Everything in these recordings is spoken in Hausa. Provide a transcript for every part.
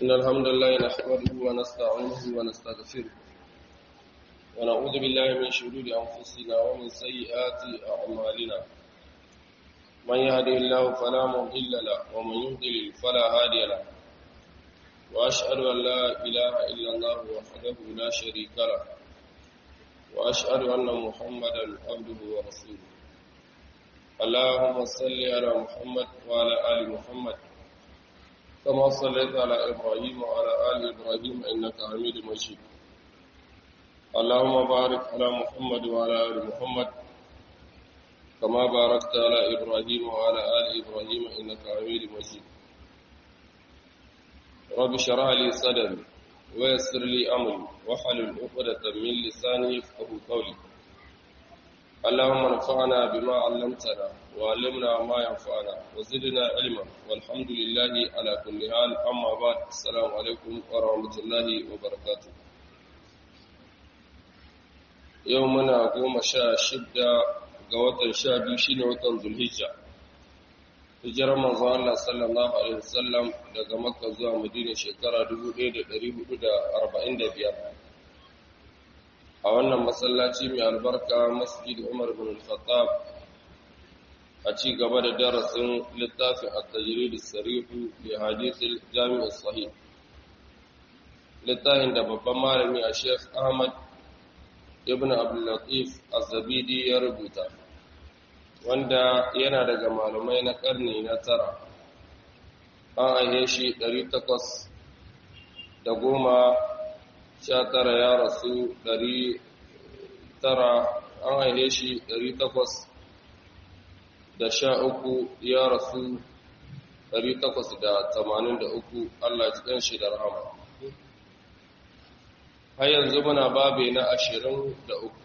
إن الحمد لله نحمده ونستعينه ونستغفره ونعوذ بالله من شرور أنفسنا ومن سيئات أعمالنا من يهدي الله فلا مضل له ومن يضلل فلا هادي له وأشهد أن لا إله إلا الله وحده لا شريك له وأشهد أن محمدا عبده ورسوله اللهم صل على محمد وعلى آل محمد كما صليت على إبراهيم وعلى آل إبراهيم إنك حميد مجيد اللهم بارك على محمد وعلى آل محمد كما باركت على إبراهيم وعلى آل إبراهيم إنك حميد مجيد رب اشرح لي صدري ويسر لي أمري واحلل عقدة من لساني يفقهوا قولي اللهم انفعنا بما علمتنا وعلمنا ما ينفعنا وزدنا علما والحمد لله على كل حال أما بعد السلام عليكم ورحمة الله وبركاته يومنا قوم شاء شدة قوة شاء بيشين وطن ذو الهجة hijirar manzo Allah sallallahu alaihi wasallam daga Makka zuwa Madina shekara 1445 a wannan masallaci mai albarka masjid Umar bin Al-Khattab a ci gaba da darasin littafin at-tajrid as-sarih li hadith al-jami' as-sahih littafin da babban malami a Sheikh Ahmad ibn Abdul Latif Az-Zabidi ya rubuta wanda yana daga malamai na karni na tara an aihe shi 800 da goma sha tara ya rasu ɗari tara an haife shi ɗari takwas da sha uku ya rasu ɗari takwas da tamanin da uku Allah cikin shi da rahama har yanzu muna babe na ashirin da uku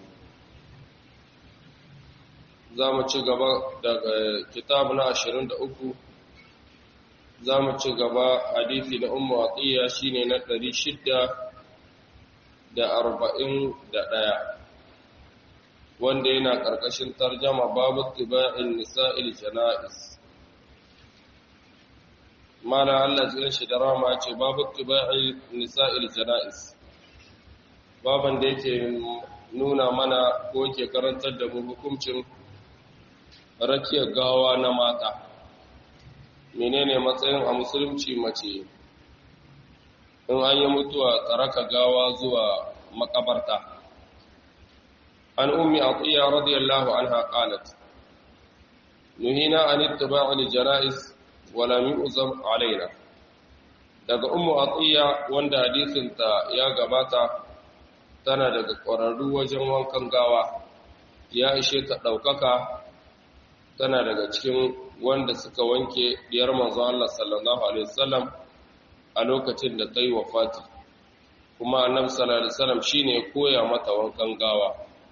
za mu ci gaba daga kitab na ashirin da uku za mu ci gaba hadithi na ummu atiya shine na ɗari shidda da arba'in da ɗaya wanda yana ƙarƙashin tarjama babu tiba'in nisa'il jana'is mana Allah jiran shi da rama ce babu tiba'in nisa'il jana'is baban da yake nuna mana ko ke karantar da mu hukuncin rakiyar gawa na mata menene matsayin a musulunci mace in an yi mutuwa tsaraka gawa zuwa makabarta an ummi atiya radiyallahu anha qalat nuhina an ittiba' al-janaiz wa lam yu'zam alaina daga ummu atiya wanda hadisin ta ya gabata tana daga ƙwararru wajen wankan gawa ya ishe ta ɗaukaka tana daga cikin wanda suka wanke diyar manzo Allah sallallahu alaihi wasallam a lokacin da ta yi wafati kuma annabi sallallahu alaihi wasallam shine ya koya mata wankan gawa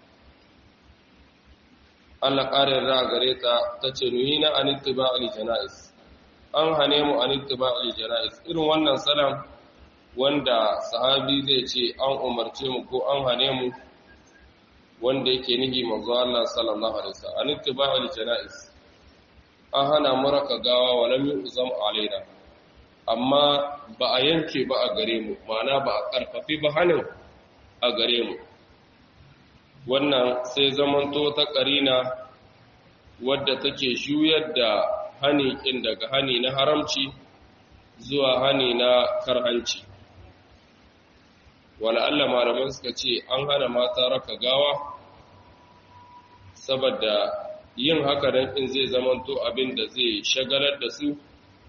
Allah ƙarin ra gare ta tace nuhina an ittiba'il janais an hane mu an ittiba'il janais irin wannan salam wanda sahabi zai ce an umarce mu ko an hane mu wanda yake nihi manzo Allah sallallahu alaihi wasallam an ittiba'il janais an hana mu raka gawa wa lam yu'zam alaina amma ba a yanke ba a gare mu ma'ana ba a karfafi ba hannun a gare mu wannan sai zamanto ta karina wadda take juyar da hani kin daga hani na haramci zuwa hani na karhanci wala Allah malaman suka ce an hana mata raka gawa saboda yin haka dan in zai zamanto abin da zai shagalar da su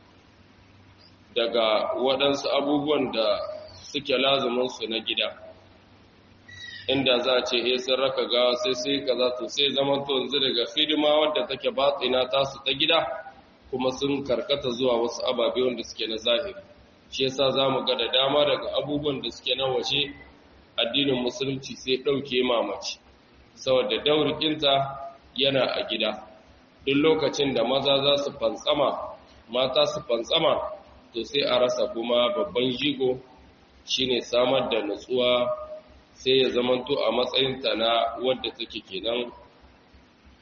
daga waɗansu abubuwan da suke lazuminsu na gida inda za a ce sun raka gawa sai sai ka za to sai zama to yanzu daga hidima wadda take batsina tasu ta gida kuma sun karkata zuwa wasu ababe wanda suke na zahiri shi yasa za mu ga da dama daga abubuwan da suke na waje addinin musulunci sai ɗauke mamaci saboda daurikinta yana a gida duk lokacin da maza za su fantsama mata su fantsama to sai a rasa kuma babban jigo shine samar da nutsuwa sai ya zamanto a matsayinta na wadda take kenan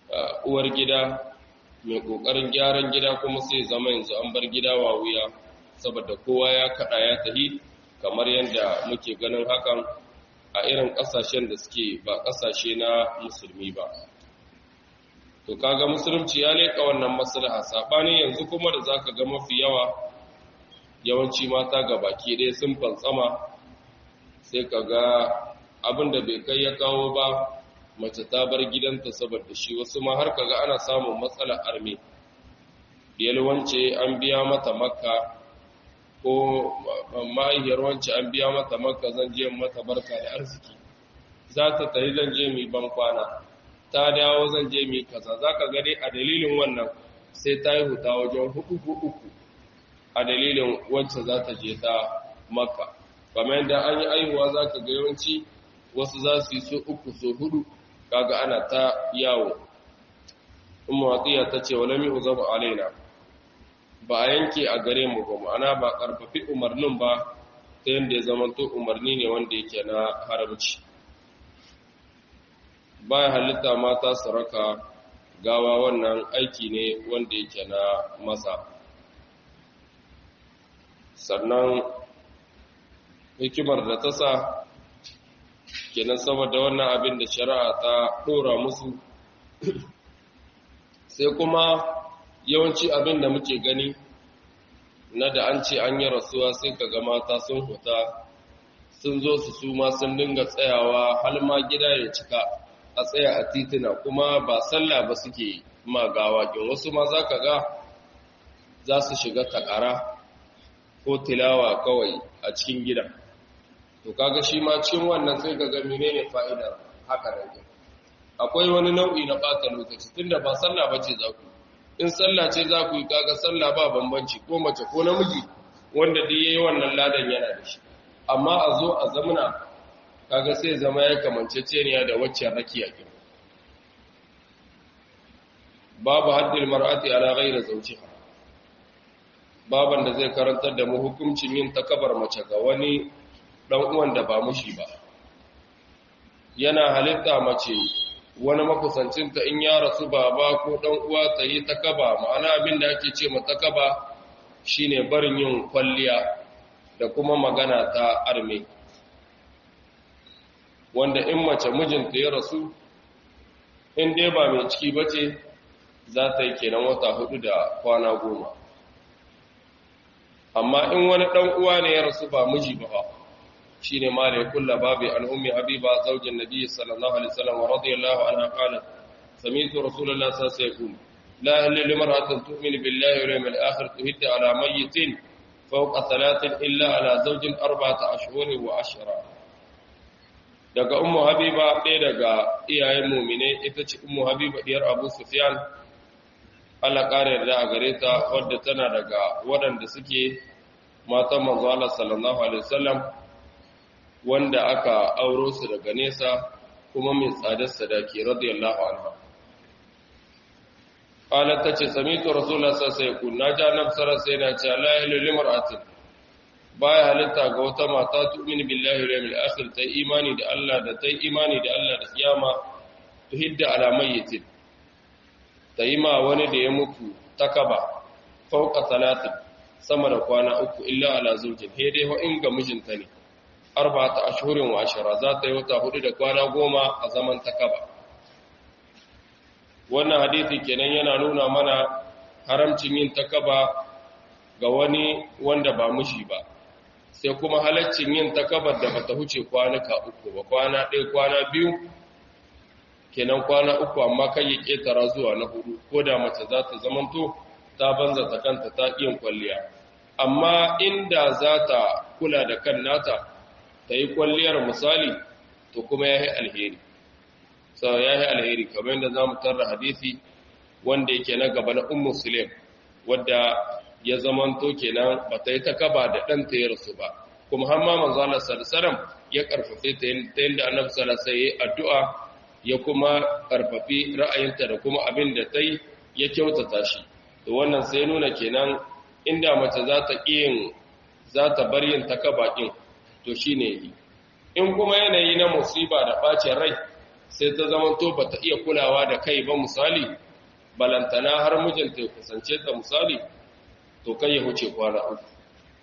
uwar gida mai kokarin gyaran gida kuma sai zama yanzu an bar gida wa wuya saboda kowa ya kada ya tahi kamar yadda muke ganin hakan a irin ƙasashen da suke ba ƙasashe na musulmi ba to kaga musulunci ya leƙa wannan maslaha saɓani yanzu kuma da zaka ga mafi yawa yawanci mata ga baki ɗaya sun fantsama sai ka ga abin da bai kai ya kawo ba mace ta bar gidanta saboda shi wasu ma har kaga ana samun matsalar arme wance an biya mata makka ko mahaifiyar wance an biya mata makka zan je mata barka da arziki za ta tafi zan je mai ban kwana ta dawo zan je mai kaza za ka gani a dalilin wannan sai ta yi huta wajen hudu uku a dalilin wacce za ta je ta makka kamar yadda an yi aihuwa za ka ga yawanci wasu za su yi so uku so hudu kaga ana ta yawo umma watiya ta ce wala mi uzabu alaina ba a yanke a gare mu ba ma'ana ba karfafi umarnin ba ta yadda ya zama to umarni ne wanda yake na haramci baya halitta mata su raka gawa wannan aiki ne wanda yake na masa sannan hikimar da ta sa kenan saboda wannan abin da shari'a ta ɗora musu sai kuma yawanci abin da muke gani na da an ce an yi rasuwa sai ka ga mata sun huta sun zo su suma sun dinga tsayawa har ma gida ya cika a tsaya a titina kuma ba sallah ba suke magawa kin wasu ma za ka ga za su shiga takara ko tilawa kawai a cikin gida to kaga shi ma cikin wannan sai ka ga menene fa'idar haka nan akwai wani nau'i na ɓata lokaci tunda ba sallah bace za ku in sallah ce za ku yi kaga sallah ba bambanci ko mace ko namiji wanda duk yayi wannan ladan yana da shi amma a zo a zamana kaga sai zama ya kamanceceniya da waccan rakiya kin babu haddil mar'ati ala ghairi zawjiha baban da zai karantar da mu hukuncin yin takabar mace ga wani dan uwan da ba mushi ba yana halitta mace wani makusancinta in ya rasu baba ko dan uwa ta yi takaba ma'ana abin da ake ce takaba shine barin yin kwalliya da kuma magana ta arme wanda in mace mijinta ya rasu in dai ba mai ciki bace za ta yi kenan wata hudu da kwana goma amma in wani dan uwa ne ya rasu ba miji ba shine ma da ya kulla babu an ummi habiba zaujin nabi sallallahu alaihi wasallam wa radiyallahu anha qalat sami'tu rasulullahi sallallahu alaihi wasallam la ilaha illa imra'atun tu'minu billahi wal yawmil akhir tuhiddu ala mayyitin fawqa thalathin illa ala zawjin arba'ata ashhurin wa ashra daga ummu habiba ɗaya daga iyayen mu'mine ita ce ummu habiba diyar abu sufyan Allah ƙara yarda a gare ta wadda tana daga waɗanda suke matan manzo Allah sallallahu alaihi wasallam wanda aka auro su daga nesa kuma mai tsadar sadaki radiyallahu anha qalat tace samitu rasulullah sallallahu alaihi wasallam na ja nan sara sai na ce la ilaha illa mar'atin baya halitta ga wata mata tu'minu billahi wal yawmil akhir ta imani da Allah da ta imani da Allah da kiyama tuhidda ala mayyitin ta yi ma wani da ya mutu takaba fauka talatin sama da kwana uku illa ala zujin he dai ho in ga mijinta ne arba'ata ashhurin wa ashara za ta yi wata hudu da kwana goma a zaman takaba wannan hadisi kenan yana nuna mana haramcin yin takaba ga wani wanda ba mushi ba sai kuma halaccin yin takabar da bata huce kwanuka uku ba kwana ɗaya kwana biyu kenan kwana uku amma kan yi ƙetara zuwa na hudu ko da mace za ta zamanto ta banza ta kanta ta yin kwalliya amma inda za ta kula da kan nata ta yi kwalliyar misali to kuma ya yi alheri sau ya yi alheri kamar yadda za mu tarra hadisi wanda yake na gaba na ummu sulaim wadda ya zamanto kenan ba ta yi ta kaba da ɗanta ya rasu ba kuma har ma manzo Allah sallallahu ya karfafe ta yadda annabi sallallahu alaihi addu'a ya kuma karfafi ra'ayinta da kuma abin da ta yi ya kyautata shi to wannan sai nuna kenan inda mace za ta yin za ta bar yin takabakin to shine yi in kuma yanayi na musiba da bacin rai sai ta zama to bata iya kulawa da kai ba misali balantana har mijinta ya kusance ta misali to kai ya huce kwana uku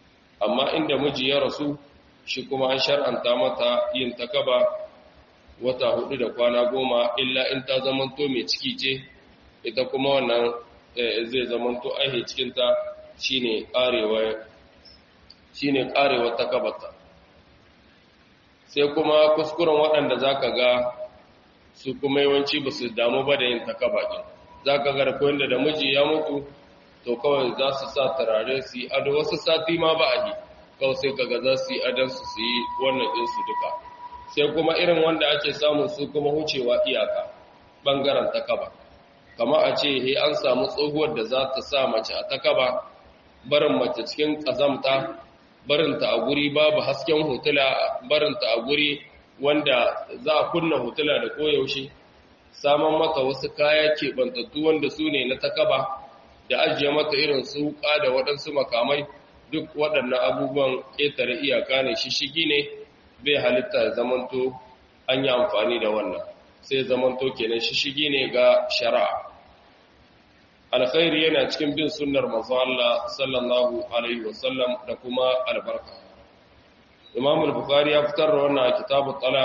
amma inda miji ya rasu shi kuma an shar'anta mata yin takaba wata hudu da kwana goma illa in ta zamanto mai ciki ce ita kuma wannan zai zamanto aihe cikinta shine karewa shine karewa takabata sai kuma kuskuren waɗanda zaka ga su kuma yawanci ba su damu ba da yin takaba ɗin zaka ga da da miji ya mutu to kawai za su sa turare su yi ado wasu sati ma ba a yi kawai sai kaga za su yi adansu su yi wannan ɗinsu duka sai kuma irin wanda ake samu su kuma wucewa iyaka ɓangaren takaba kama a ce he an samu tsohuwar da za ta sa mace a takaba barin mace cikin ƙazamta barinta a guri babu hasken hotula barinta a guri wanda za a kunna hotula da koyaushe saman mata wasu kaya keɓantattu wanda su ne na takaba da ajiye mata irin su wuka da waɗansu makamai duk waɗannan abubuwan ƙetare iyaka ne shishigi ne bai halitta zamanto an yi amfani da wannan sai zamanto kenan shishigi ne ga shari'a alkhairi yana cikin bin sunnar manzo Allah sallallahu alaihi wasallam da kuma albarka Imam al-Bukhari ya fitar da wannan kitabut talaq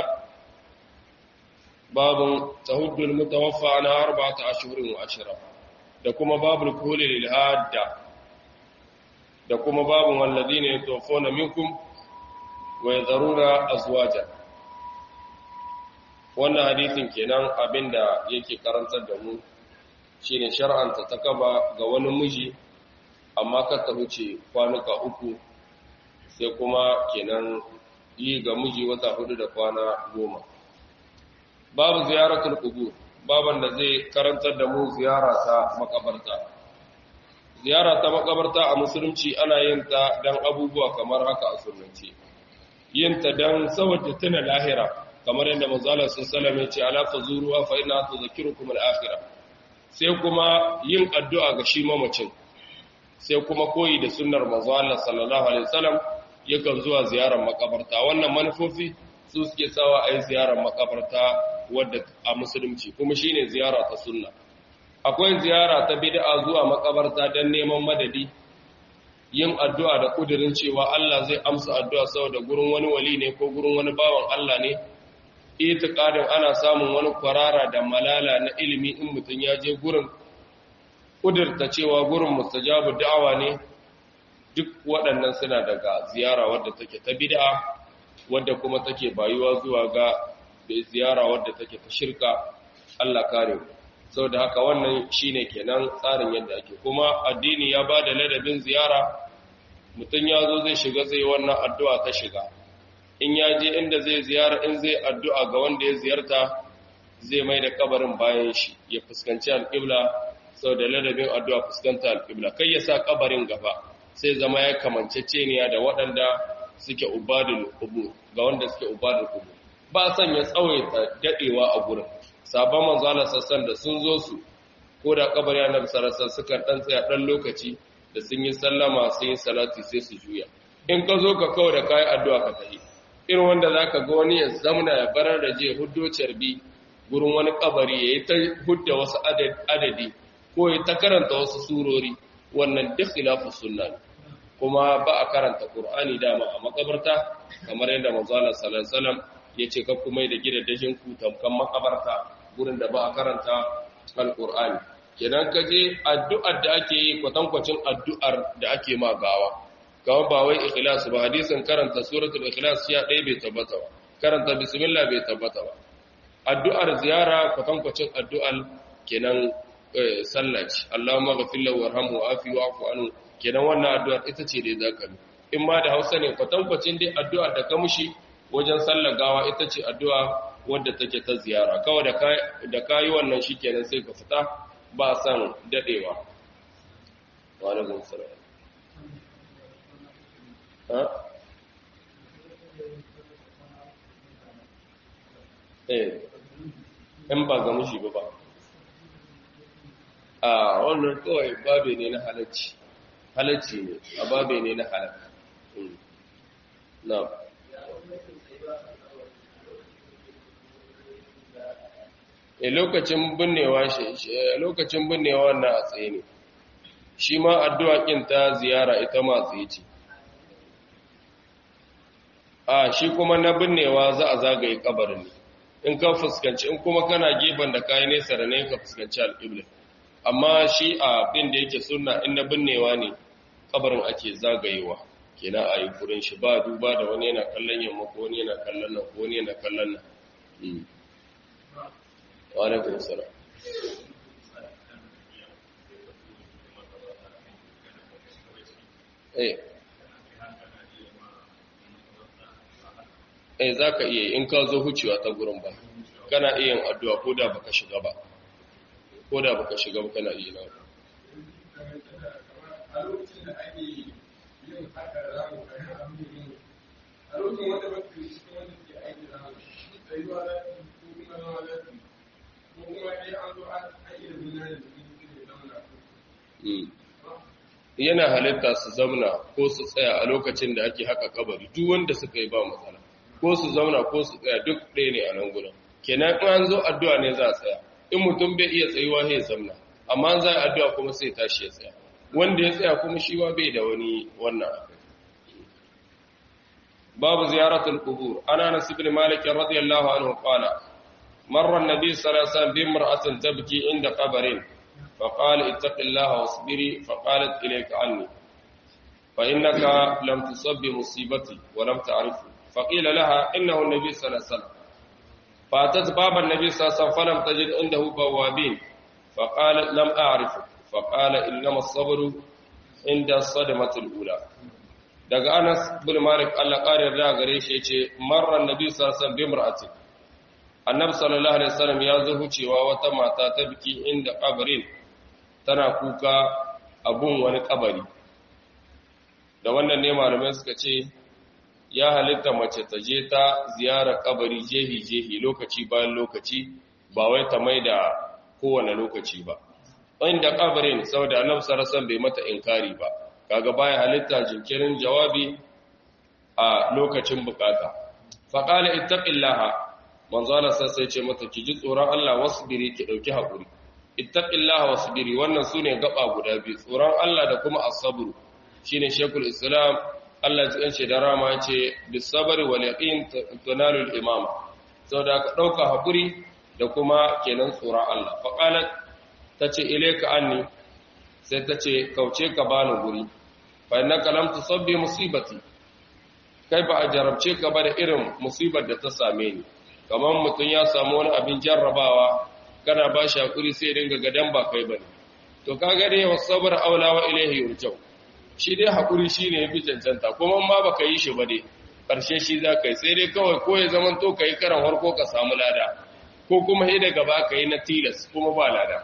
babun tahuddul mutawaffa ana arba'ata ashhurin wa ashra da kuma babul kuhuli lil hadda da kuma babun walladina yatawaffawna minkum wa yadharuna azwaja wannan hadisin kenan abinda yake karantar da mu shine shar'anta takaba ga wani miji amma ka ta wuce kwanuka uku sai kuma kenan yi ga miji wata hudu da kwana goma babu ziyaratul qubur baban da zai karantar da mu ziyara ta makabarta ziyara ta makabarta a musulunci ana yin ta dan abubuwa kamar haka a sunnanci yin ta dan saboda tuna lahira kamar yadda manzo Allah sallallahu alaihi wasallam ya ce ala fazuruha fa inna tudhakkirukum al-akhirah sai kuma yin addu'a ga shi mamacin sai kuma koyi da sunnar manzo Allah sallallahu alaihi wasallam yakan zuwa ziyarar makabarta wannan manufofi su suke sawa a yi ziyarar makabarta wadda a musulunci kuma shine ziyara ta sunna akwai ziyara ta bid'a zuwa makabarta don neman madadi yin addu'a da kudirin cewa Allah zai amsa addu'a saboda gurin wani wali ne ko gurin wani bawan Allah ne itiqadin ana samun wani kwarara da malala na ilimi in mutum ya je gurin kudirta cewa gurin mustajabu da'awa ne duk waɗannan suna daga ziyara wadda take ta bid'a wadda kuma take bayuwa zuwa ga ziyara wadda take ta shirka Allah kare mu saboda haka wannan shine kenan tsarin yadda ake kuma addini ya bada ladabin ziyara mutum ya zo zai shiga zai wannan addu'a ta shiga in ya je inda zai ziyara in zai addu'a ga wanda ya ziyarta zai mai da kabarin bayan shi ya fuskanci alƙibla sau da ladabin addu'a fuskanta alƙibla kai ya sa kabarin gaba sai zama ya kamanceceniya da waɗanda suke ubadul kubu ga wanda suke ubadul kubu ba son ya tsawaita daɗewa a gurin sabon manzala sassan da sun zo su ko da kabari annabi sarasa suka ɗan tsaya ɗan lokaci da sun yi sallama sun yi salati sai su juya in ka zo ka kawo da kayi addu'a ka tafi irin wanda za ka ga wani ya zamna ya barar da je huddo carbi gurin wani kabari ya yi ta hudda wasu adadi ko ya ta karanta wasu surori wannan duk khilafu sunna ne kuma ba a karanta qur'ani dama a makabarta kamar yadda manzo Allah sallallahu alaihi wasallam yace ka kuma da gidajen ku tamkan makabarta gurin da ba a karanta alqur'ani kenan ka je addu'ar da ake yi kwatankwacin addu'ar da ake ma gawa kawai ba wai ikhlas ba hadisin karanta suratul ikhlas ya ɗaya bai tabbata ba karanta bismillah bai tabbata ba addu'ar ziyara kwatankwacin addu'ar kenan sallaci Allahumma ghafir lahu warhamhu wa'afi wa'fu anhu kenan wannan addu'ar ita ce dai zaka yi in ma da Hausa ne kwatankwacin dai addu'ar da ka mushi wajen sallar gawa ita ce addu'a wadda take ta ziyara kawai da kai da kai wannan shikenan sai ka fita ba san dadewa wa alaikum salam eh in ba ga mushi ba ba a wannan kawai babe ne na halacci halacci ne a babe ne na halakka na e lokacin binnewa shi lokacin binnewa wannan a tsaye ne shi ma addu'a kin ta ziyara ita ma tsaye ce a shi kuma na binnewa za a zagaye kabarin ne in ka fuskanci in kuma kana gefen da kayi nesa da ne ka fuskanci al'ibla amma shi a bin da yake sunna in na binnewa ne kabarin ake zagayewa kenan a yi kurin shi ba duba da wani yana kallon yamma ko wani yana kallon nan ko wani yana kallon nan wa alaikum salam eh eh za ka iya in ka zo hucewa ta gurin ba kana iya yin addu'a ko da baka shiga ba ko da baka shiga ba kana iya nan a lokacin da ake yin haka da zamu kai abin a lokacin wanda ba su shi wanda ke aiki da zamu tsayuwa da ko kuma zama da ko kuma dai an zo an aiki da gudanar da su ne zama da yana halitta su zauna ko su tsaya a lokacin da ake haka kabari duk wanda suka yi ba matsala ko su zauna ko su tsaya duk ɗaya ne a nan gudun kenan in an zo addu'a ne za a tsaya in mutum bai iya tsayuwa ya zamna amma za a addu'a kuma sai tashi ya tsaya wanda ya tsaya kuma shi ba bai da wani wannan akai babu ziyaratul qubur ana nas ibn malik radiyallahu anhu qala marra an-nabi sallallahu alaihi wasallam bi imra'atin tabki inda qabrin فقال اتق الله واصبري فقالت إليك عني فإنك لم تصب بمصيبتي ولم تعرفه فقيل لها إنه النبي صلى الله عليه وسلم فأتت باب النبي صلى الله عليه وسلم فلم تجد عنده بوابين فقال لم أعرفه فقال إنما الصبر عند الصدمة الأولى daga Anas bin Malik Allah ƙarin da gare shi yace marran Nabi sallallahu alaihi wasallam bi imra'atin Annabi sallallahu alaihi wasallam ya zo hucewa wata mata ta biki inda kabarin tana kuka abun wani kabari da wannan ne malamai suka ce ya halitta mace ta je ta ziyara kabari jehi-jehi lokaci bayan lokaci ba wai ta mai da kowane lokaci ba inda kabarin saboda annabi sarasan bai mata inkari ba kaga baya halitta jinkirin jawabi a lokacin bukata faqala ittaqillaha manzo Allah sai ce mata ki ji tsoron Allah wasbiri ki dauki hakuri ittaqillaha wasbiri wannan sune gaba guda biyu tsoron Allah da kuma as-sabr shine shekul islam Allah ya tsance da rama yace bis-sabr wal yaqin tunalu al-imama saboda ka dauka hakuri da kuma kenan tsoron Allah fa qalat tace ilayka anni sai tace kauce ka bani guri fa innaka lam tusabbi musibati kai ba a jarabce ka ba da irin musibar da ta same ni kamar mutum ya samu wani abin jarrabawa kana ba shi hakuri sai dinga gadan ba kai bane to kaga dai wasabar aula wa ilaihi yurjau shi dai hakuri shine yafi cancanta kuma ma baka yi shi ba dai karshe shi za kai sai dai kawai ko ya zaman to kai karan harko ka samu lada ko kuma sai daga ba kai na tilas kuma ba lada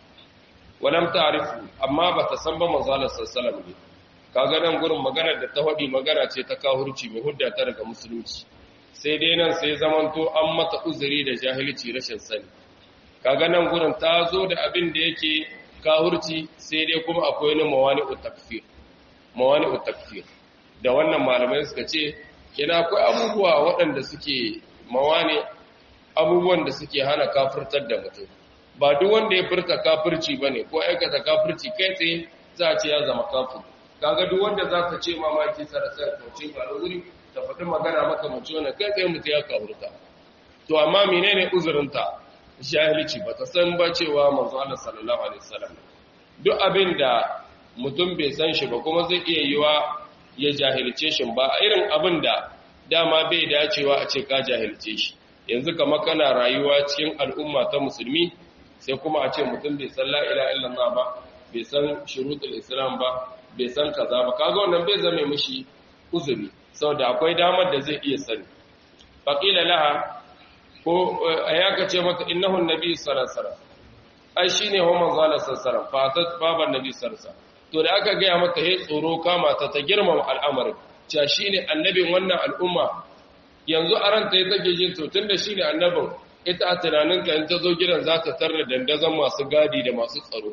walam ta'rifu amma bata san ba manzo Allah sallallahu alaihi kaga nan gurin maganar da ta faɗi magana ce ta kahurci mai hudda ta daga musulunci sai dai nan sai zamanto an mata uzuri da jahilci rashin sani kaga nan gurin ta zo da abin da yake kahurci sai dai kuma akwai na mawani takfir mawani takfir da wannan malamai suka ce kina akwai abubuwa waɗanda suke mawani abubuwan da suke hana kafirtar da mutum ba duk wanda ya furta kafirci bane ko aikata kafirci kai tsaye za a ce ya zama kafir kaga duk wanda za ka ce mamaki sarasar kauce ba da wuri ta faɗi magana maka mace wannan kai tsaye mutu ya kafirta to amma menene uzurinta jahilci ba ta san ba cewa manzo Allah sallallahu alaihi wasallam duk abin da mutum bai san shi ba kuma zai iya yiwa ya jahilce shi ba irin abin da dama bai dacewa a ce ka jahilce shi yanzu kamar kana rayuwa cikin al'umma ta musulmi sai kuma a ce mutum bai san la ilaha illallah ba bai san shurutul islam ba bai san kaza ba kaga wannan bai zame mishi uzuri saboda akwai damar da zai iya sani faqila laha ko ayaka ce mata innahu annabi sallallahu alaihi wasallam ai shine ho manzo Allah sallallahu alaihi wasallam fatat baban nabi sallallahu alaihi wasallam to da aka ga mata he tsoro kama ta ta girmama al'amarin cewa shine annabin wannan al'umma yanzu a ranta ya take jin to tunda shine annabin ita a tunaninka in ta zo gidan za ta tarra dandazon masu gadi da masu tsaro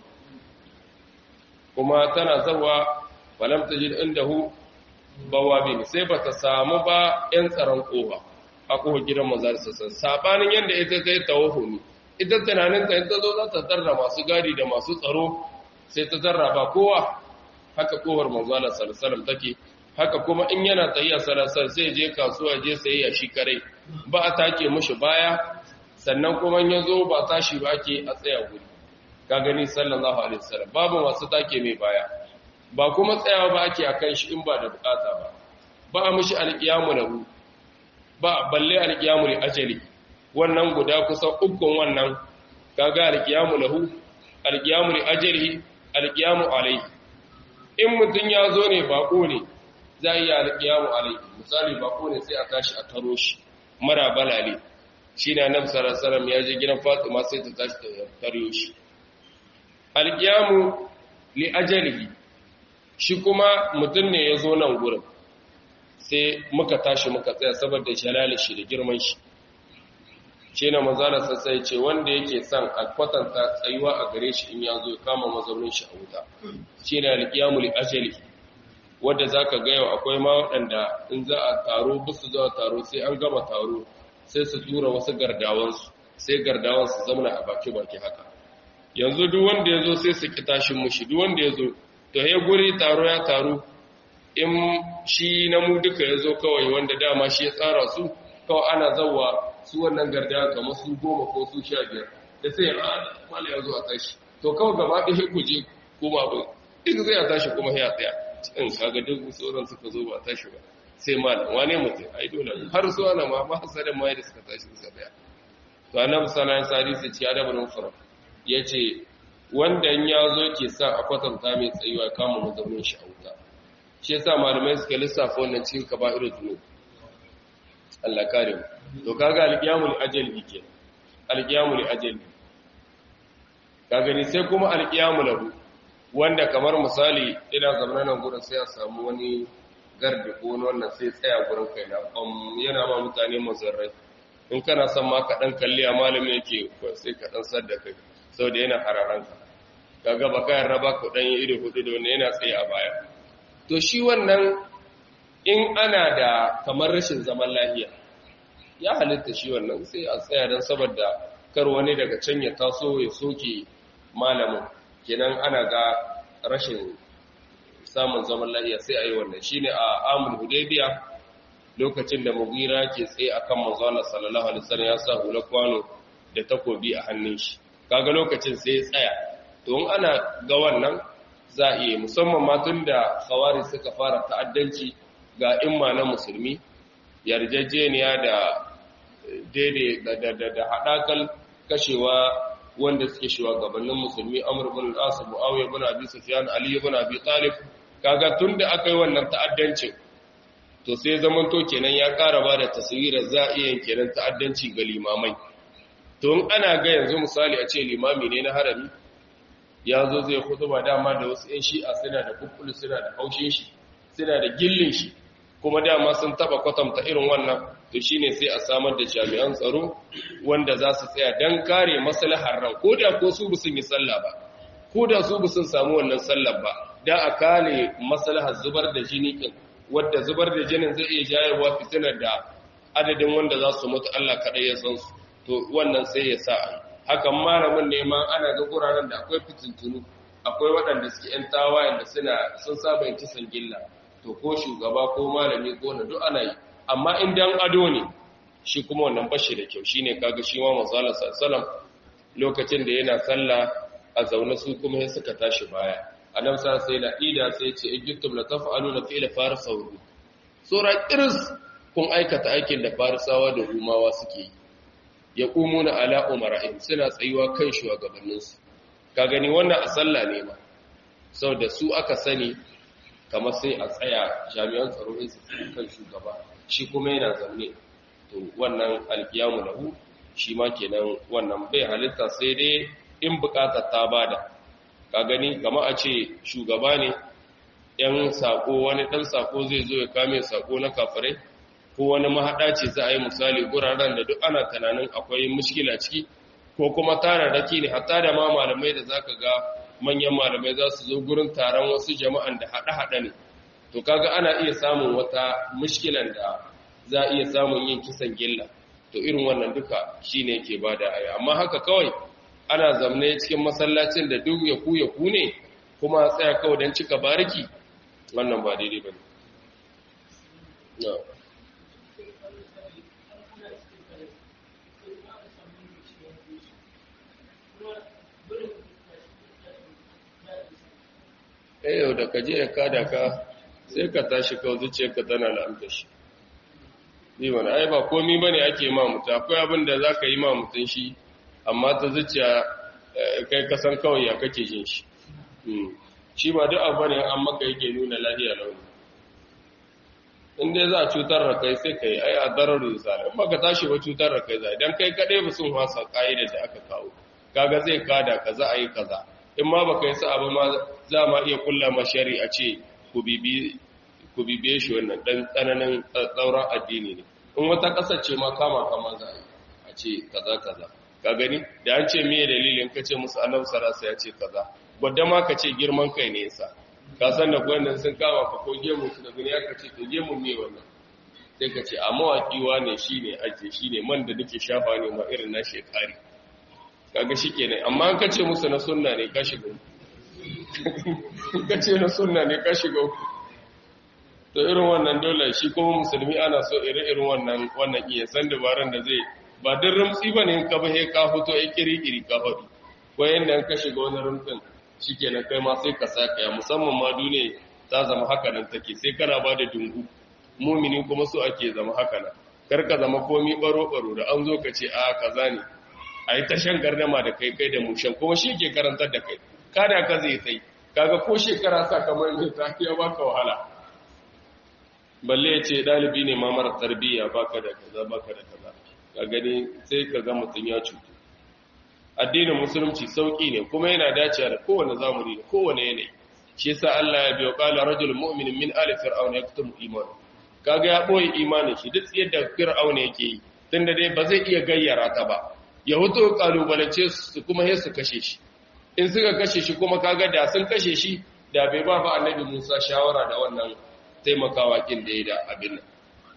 kuma tana zawa falam tajid indahu bawabin sai bata samu ba yan tsaron kofa a kofa gidan manzar sassan sabanin yanda ita ta yi tawahumi ita tunanin ta ta zo za ta tarra masu gadi da masu tsaro sai ta tarra ba kowa haka kofar manzo Allah sallallahu alaihi wasallam take haka kuma in yana tsayiya sarasar sai je kasuwa je sayayya shi kare ba a take mushi baya sannan kuma ya zo ba tashi ba ke a tsaya guri ka gani sallallahu alaihi wasallam babu masu take mai baya ba kuma tsayawa ba ake akan shi in ba da bukata ba ba a mushi alqiyamu lahu ba balle alqiyamu li ajali wannan guda kusan ukun wannan kaga alqiyamu lahu alqiyamu li ajalihi alqiyamu alaihi in mutun ya zo ne bako ne za yi alqiyamu alaihi misali bako ne sai a tashi a taro shi mara balale shi na nan sarasaram ya je gidan fatima sai ta tashi ta taro shi alqiyamu li ajalihi shi kuma mutum ne ya zo nan gurin sai muka tashi muka tsaya saboda jalali shi da girman shi shi na mazala sassai ce wanda yake son a kwatanta tsayuwa a gare shi in ya zo kama mazaunin shi a wuta shi na alƙiyamul ajali wadda za ka gaya akwai ma waɗanda in za a taro bisu zuwa taro sai an gama taro sai su tura wasu gardawansu sai gardawansu zamana a baki-baki haka yanzu duk wanda ya zo sai su ki tashin mushi duk wanda ya zo to ya guri taro ya taro in shi na mu duka ya zo kawai wanda dama shi ya tsara su kawai ana zauwa su wannan gardawa kamar su goma ko su sha biyar da sai a mala ya zo a tashi to kawai gaba ɗaya ku je kuma ba duk zai a tashi kuma ya tsaya in kaga duk sauran suka zo ba tashi ba sai malam wane mutum ai dole har su ana ma ba hasarin ma da suka tashi suka tsaya to annabi sallallahu alaihi wasallam ce adabul mufrad yace wanda in ya zo ke sa a kwatanta mai tsayuwa kama mazaunin shi a wuta shi yasa malamai suka lissafa wannan cikin kaba'irul dhunub Allah kare mu to kaga alqiyamul ajali ke alqiyamul ajali ka gani sai kuma alqiyamu lahu wanda kamar misali ina zamanin nan gurin sai a samu wani gardi ko wannan sai tsaya gurin kai na yana ma mutane mazarrai in kana son ma ka dan kalli a malami yake sai ka dan sadda kai saboda yana hararanka kaga ba kayan raba ku dan yi ido hudu da wannan yana tsaye a baya to shi wannan in ana da kamar rashin zaman lafiya ya halitta shi wannan sai a tsaya don saboda kar wani daga can ya taso ya soke malamin kenan ana ga rashin samun zaman lafiya sai a yi wannan shi ne a amul hudaybiya lokacin da mugira ke tsaye akan manzo Allah sallallahu alaihi wasallam ya sa hula kwano da takobi a hannun shi kaga lokacin sai ya tsaya to in ana ga wannan za a iya musamman ma tun da khawari suka fara ta'addanci ga imma na musulmi yarjejeniya da daidai da haɗakal kashewa wanda suke shugabannin musulmi amr ibn al-as muawiya ibn abi sufyan ali ibn abi talib kaga tunda aka yi wannan ta'addancin to sai zaman to kenan ya ƙara ba da taswirar za a iya kenan ta'addanci ga limamai to in ana ga yanzu misali a ce limami ne na harami ya zo zai ba dama da wasu 'yan shi'a suna da kukkulu suna da haushin shi suna da gillin shi kuma dama sun taba kwatanta irin wannan to shine sai a samar da jami'an tsaro wanda za su tsaya don kare maslahar ran ko da ko su sun yi sallah ba ko da su sun samu wannan sallar ba da a kare maslahar zubar da jini din wadda zubar da jinin zai iya jayarwa fitinar da adadin wanda za su mutu Allah kaɗai ya san su to wannan sai ya sa hakan malamin ne ma ana ga guraren da akwai fitintunu akwai waɗanda suke ‘yan tawayen da suna sun saba yin kisan gilla to ko shugaba ko malami ko na duk ana yi amma in dan ado ne shi kuma wannan bashi da kyau shine kaga shi ma manzala sallam lokacin da yana sallah a zaune su kuma sai suka tashi baya annabi sa sai da ida sai ce ijtum la taf'aluna fi'la farisawu sura irs kun aikata aikin da farisawa da rumawa suke yi ya ƙumuna ala umara'in suna tsayuwa kan shugabanninsu ka gani wannan a sallah ne ma sau da su aka sani kamar sai a tsaya jami'an tsaro in su kan shugaba shi kuma yana zaune to wannan alkiyamu lahu shi ma kenan wannan bai halitta sai dai in bukatar ta bada ka gani kama a ce shugaba ne yan sako wani dan sako zai zo ya kame sako na kafirai ko wani mahaɗa ce za a yi misali guraren da duk ana tunanin akwai mushkila ciki ko kuma tararraki ne hatta da ma malamai da zaka ga manyan malamai za su zo gurin taron wasu jama'an da haɗe-haɗe ne to kaga ana iya samun wata mushkilan da za a iya samun yin kisan gilla to irin wannan duka shine yake bada aya amma haka kawai ana zamne cikin masallacin da duk ya ku ya ku ne kuma tsaya kawai don cika bariki wannan ba daidai bane no. eh yau da ka je ya kada ka sai ka tashi ka zuciyar ka tana la'anta shi ni wani ai ba komi ba ne ake ma mutum akwai abin da za ka yi ma mutum shi amma ta zuciya kai kasan kawai ya kake jin shi shi ba duk abu ne an maka yake nuna lahiya launi in dai za a cutar da kai sai kai ai a darar risala in baka tashi ba cutar da kai za idan kai kaɗai ba sun wasa ƙa'idar da aka kawo kaga zai kada kaza a yi kaza in ma baka yi sa'a ba ma za ma iya kulla ma shari'a ce ku bibiye shi wannan dan tsananin tsauran addini ne in wata ƙasar ce ma kama kama za a ce kaza kaza ka gani da an ce miye dalilin ka ce musu annabi sarasa ya ce kaza gwadda ma ka ce girman kai ne yasa ka san da gwannan sun kama ka ko gemu su da duniya ka ce to gemu ne wannan sai ka ce a mawaƙiwa ne shi ne ake shi ne man da nake shafa ne ma irin na shekari kaga shi kenan amma an kace musu na sunna ne ka shiga kace na sunna ne ka shiga to irin wannan dole shi kuma musulmi ana so irin irin wannan wannan iya san dabaran da zai ba din rumtsi bane in ka ba he ka fito ai kiri-kiri ka fadi ko yanda ka shiga wani rumtsin shikenan kai ma sai ka saka ya musamman ma duniya ta zama haka nan take sai kana ba da dungu mumini kuma so ake zama haka nan kar ka zama komi baro-baro da an zo ka ce a kaza ne a yi tashan gardama da kai kai da mushen kuma shi ke karantar da kai kada ka zai sai kaga ko shekara sa kamar yin ta ya baka wahala balle ya ce dalibi ne ma mara tarbiyya baka da kaza baka da kaza ka gani sai ka ga mutum ya cutu addinin musulunci sauki ne kuma yana dacewa da kowane zamani da kowane yanayi shi yasa Allah ya biyo qala rajul mu'min min ali fir'auna yaktumu iman kaga ya boye imanin shi duk yadda fir'auna yake yi tunda dai ba zai iya gayyara ta ba ya huto kalubalance su kuma sai su kashe shi in suka kashe shi kuma kaga da sun kashe shi da bai ba fa annabi Musa shawara da wannan taimakawa kin da ya da abin nan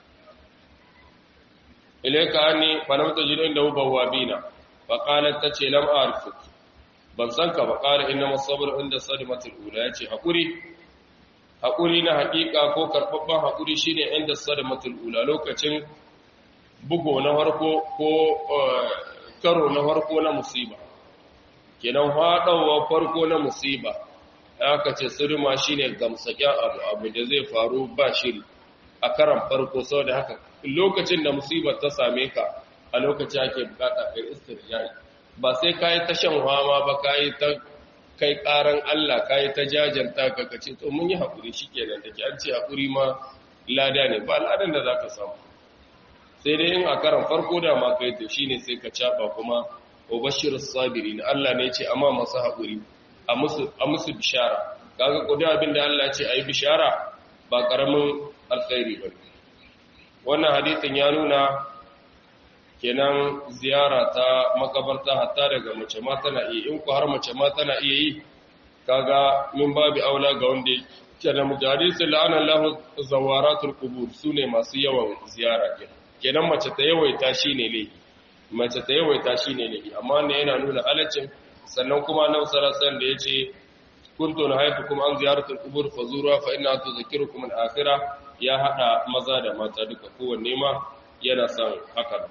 ilayka anni fa lam tajidu inda bawabina fa qalat tace lam a'rifuk ban san ka ba qala inna as-sabr inda sadmatul ula yace hakuri hakuri na hakika ko karbabban hakuri shine inda sadmatul ula lokacin bugo na farko ko karo na farko na musiba kenan haɗawa farko na musiba aka ce sirma shine gamsaken abu abu da zai faru ba shiri a karan farko saboda haka lokacin da musibar ta same ka a lokaci ake bukata kai istirjai ba sai kai ta shan hama ba kai ta kai karan Allah kai ta jajanta ka kace to mun yi hakuri shikenan dake an ce hakuri ma lada ne ba ladan da zaka samu sai dai in a karan farko da ma kai to shine sai ka caba kuma ubashir sabirin Allah ne ce amma masu haƙuri a musu a musu bishara kaga kudi abinda Allah ce ayi bishara ba karamin alkhairi ba wannan hadisin ya nuna kenan ziyara ta makabarta hatta daga mace ma tana iya in ku har mace ma tana iya yi kaga min babu aula ga wanda kenan mujahadisin la'ana lahu zawaratul qubur sune masu yawan ziyara kenan kenan mace ta yawaita shine laifi mace ta yawaita shine laifi amma ne yana nuna halaccin sannan kuma nan sarasan da yace kuntu nahaytukum an ziyaratul qubur fazura fa inna tudhakkirukum al-akhirah ya hada maza da mata duka kowanne ma yana son haka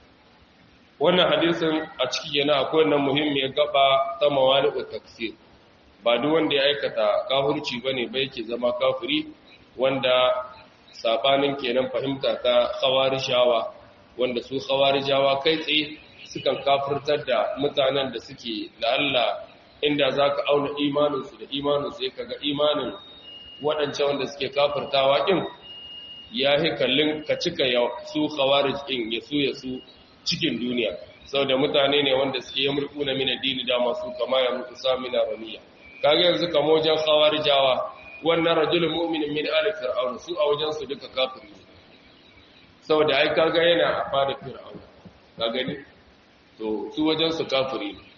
wannan hadisin a ciki yana akwai nan muhimmiyar gaba ta mawali'u taksir ba duk wanda ya aikata kafirci bane ba yake zama kafiri wanda sabanin kenan fahimta ta khawarijawa wanda su khawarijawa kai tsaye sukan kafirtar da mutanen da suke la'alla inda zaka auna imaninsu da imaninsu ya kaga imanin waɗancan wanda suke kafirtawa ɗin ya yi kallon ka cika su khawarij ɗin ya su ya su cikin duniya sau da mutane ne wanda suke yi mulku na mina dini da masu kama ya mutu samina raniya kaga yanzu kama wajen khawarijawa wannan rajulun mu'minin min ali fir'aun su a wajen su duka kafiri ne saboda ai kaga yana a fada fir'aun ka gani to su wajen su kafiri ne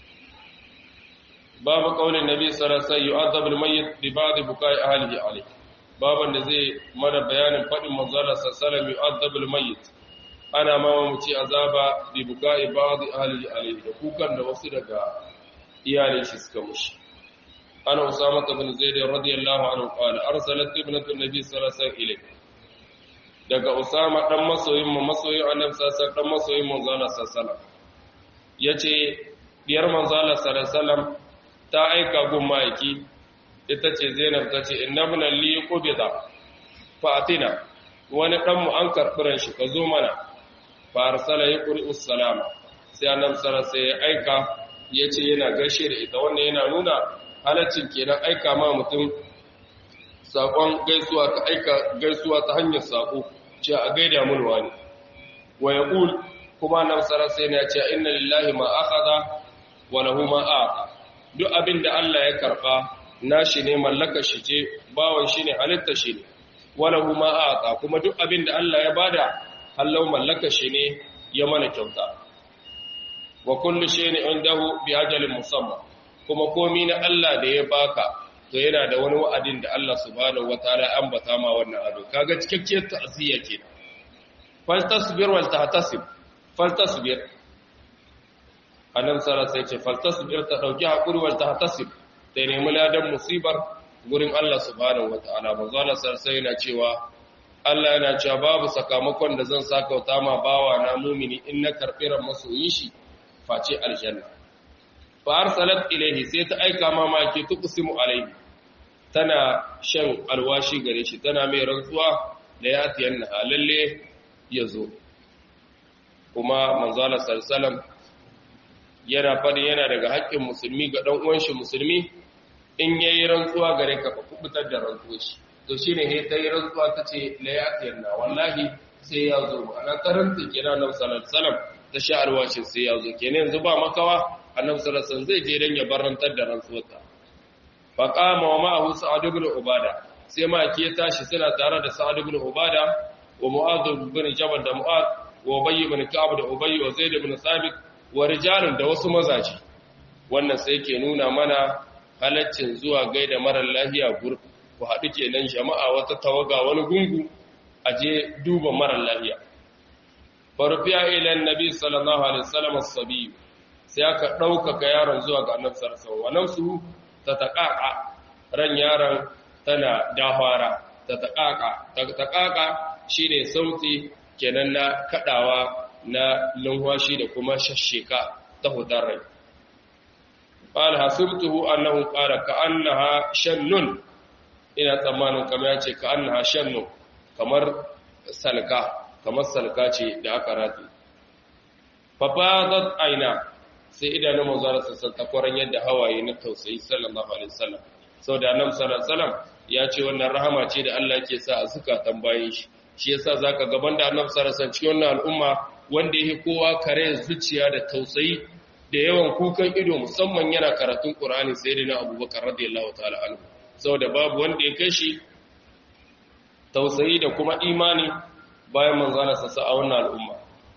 babu kaulin nabi sallallahu alaihi wasallam yu'adhab al-mayyit bi ba'd bukai ahlihi alayh baban da zai mana bayanin fadin manzala sallallahu alaihi wasallam yu'adhab al-mayyit ana ma mu ci azaba bi bukai ba'd ahlihi alayh da kukan da wasu daga iyalin shi suka mushi ana usama ibn zaid radiyallahu anhu qala arsalat ibnatu nabi sallallahu alaihi wasallam ilayhi daga usama dan masoyin mu masoyin annabi sallallahu dan masoyin manzo Allah sallallahu yace diyar manzo Allah sallallahu ta aika gun maiki ita ce Zainab ta ce innabna li qubida fatina wani dan mu an karɓi shi ka zo mana fa arsala yaqri salama sai annabi sallallahu sai ya aika yace yana gaishe da ita wannan yana nuna halaccin kenan aika ma mutum sakon gaisuwa ka aika gaisuwa ta hanyar sako ce a gaida mun wani wa yaqul kuma nan sara sai ne ce inna lillahi ma akhadha wa lahu ma aqa duk abinda Allah ya karba nashi ne mallaka shi ce bawon shi ne halitta shi ne wa lahu ma aqa kuma duk abinda Allah ya bada hallau mallaka shi ne ya mana kyauta wa kullu shay'in indahu bi ajalin musamma kuma komai na Allah da ya baka to yana da wani wa'adin da Allah subhanahu wataala ya ambata ma wannan ado kaga cikakkiyar ta'ziya kenan fal tasbir wal tahtasib fal tasbir annabi sallallahu alaihi wasallam fal tasbir ta dauki hakuri wal tahtasib ta nemi ladan musibar gurin Allah subhanahu wataala manzo Allah sallallahu alaihi yana cewa Allah yana cewa babu sakamakon da zan sakauta ma bawa na mumini in na karbi ran masoyin shi face aljanna fa arsalat ilayhi sai ta aika ma maki tuqsimu alayhi tana shan alwashi gare shi tana mai rantsuwa da ya tiyanna lalle yazo kuma manzo Allah sallallahu yana fadi yana daga haƙƙin musulmi ga dan uwan shi musulmi in yayi rantsuwa gare ka ka kubutar da rantsuwar shi to shine he ta yi rantsuwa tace la ya tiyanna wallahi sai ya zo ana karanta kira nan sallallahu alaihi wasallam ta sha alwashin sai ya zo kenan yanzu ba makawa annabi sallallahu alaihi wasallam zai je dan ya barantar da rantsuwarta fa qama wa ma'ahu sa'ad ibn ubada sai ma ki ya tashi suna tare da sa'ad ibn ubada wa mu'adh ibn jabal da mu'adh wa ubay ibn ka'ab da ubay wa zaid ibn thabit wa rijalun da wasu mazaji wannan sai ke nuna mana halaccin zuwa gaida marar lafiya gur ku haɗu kenan jama'a wata tawaga wani gungu a je duba marar lafiya farfiya ilan nabi sallallahu alaihi wasallam as-sabi sai aka ɗaukaka yaron zuwa ga annabi sallallahu alaihi wasallam nafsu ta taqaqa ran yaron tana dahwara ta taqaqa ta taqaqa shine sauti kenan na kadawa na lunwashi da kuma shashsheka ta hudar rai qala hasibtuhu annahu qala ka'annaha shannun ina tsammanin kamar yace ka'annaha shannun kamar salka kamar salka ce da aka rati fafadat aina sai idanun manzara sassan takwaran yadda hawaye na tausayi sallallahu alaihi wasallam sau da annabi sallallahu alaihi wasallam ya ce wannan rahama ce da Allah ke sa a zukatan bayan shi shi yasa zaka gaban da annabi sallallahu alaihi wasallam cikin wannan al'umma wanda yake kowa kare zuciya da tausayi da yawan kukan ido musamman yana karatun Qur'ani sayyidina Abubakar radiyallahu ta'ala anhu saboda babu wanda ya kai shi tausayi da kuma imani bayan manzana sassa a wannan al'umma.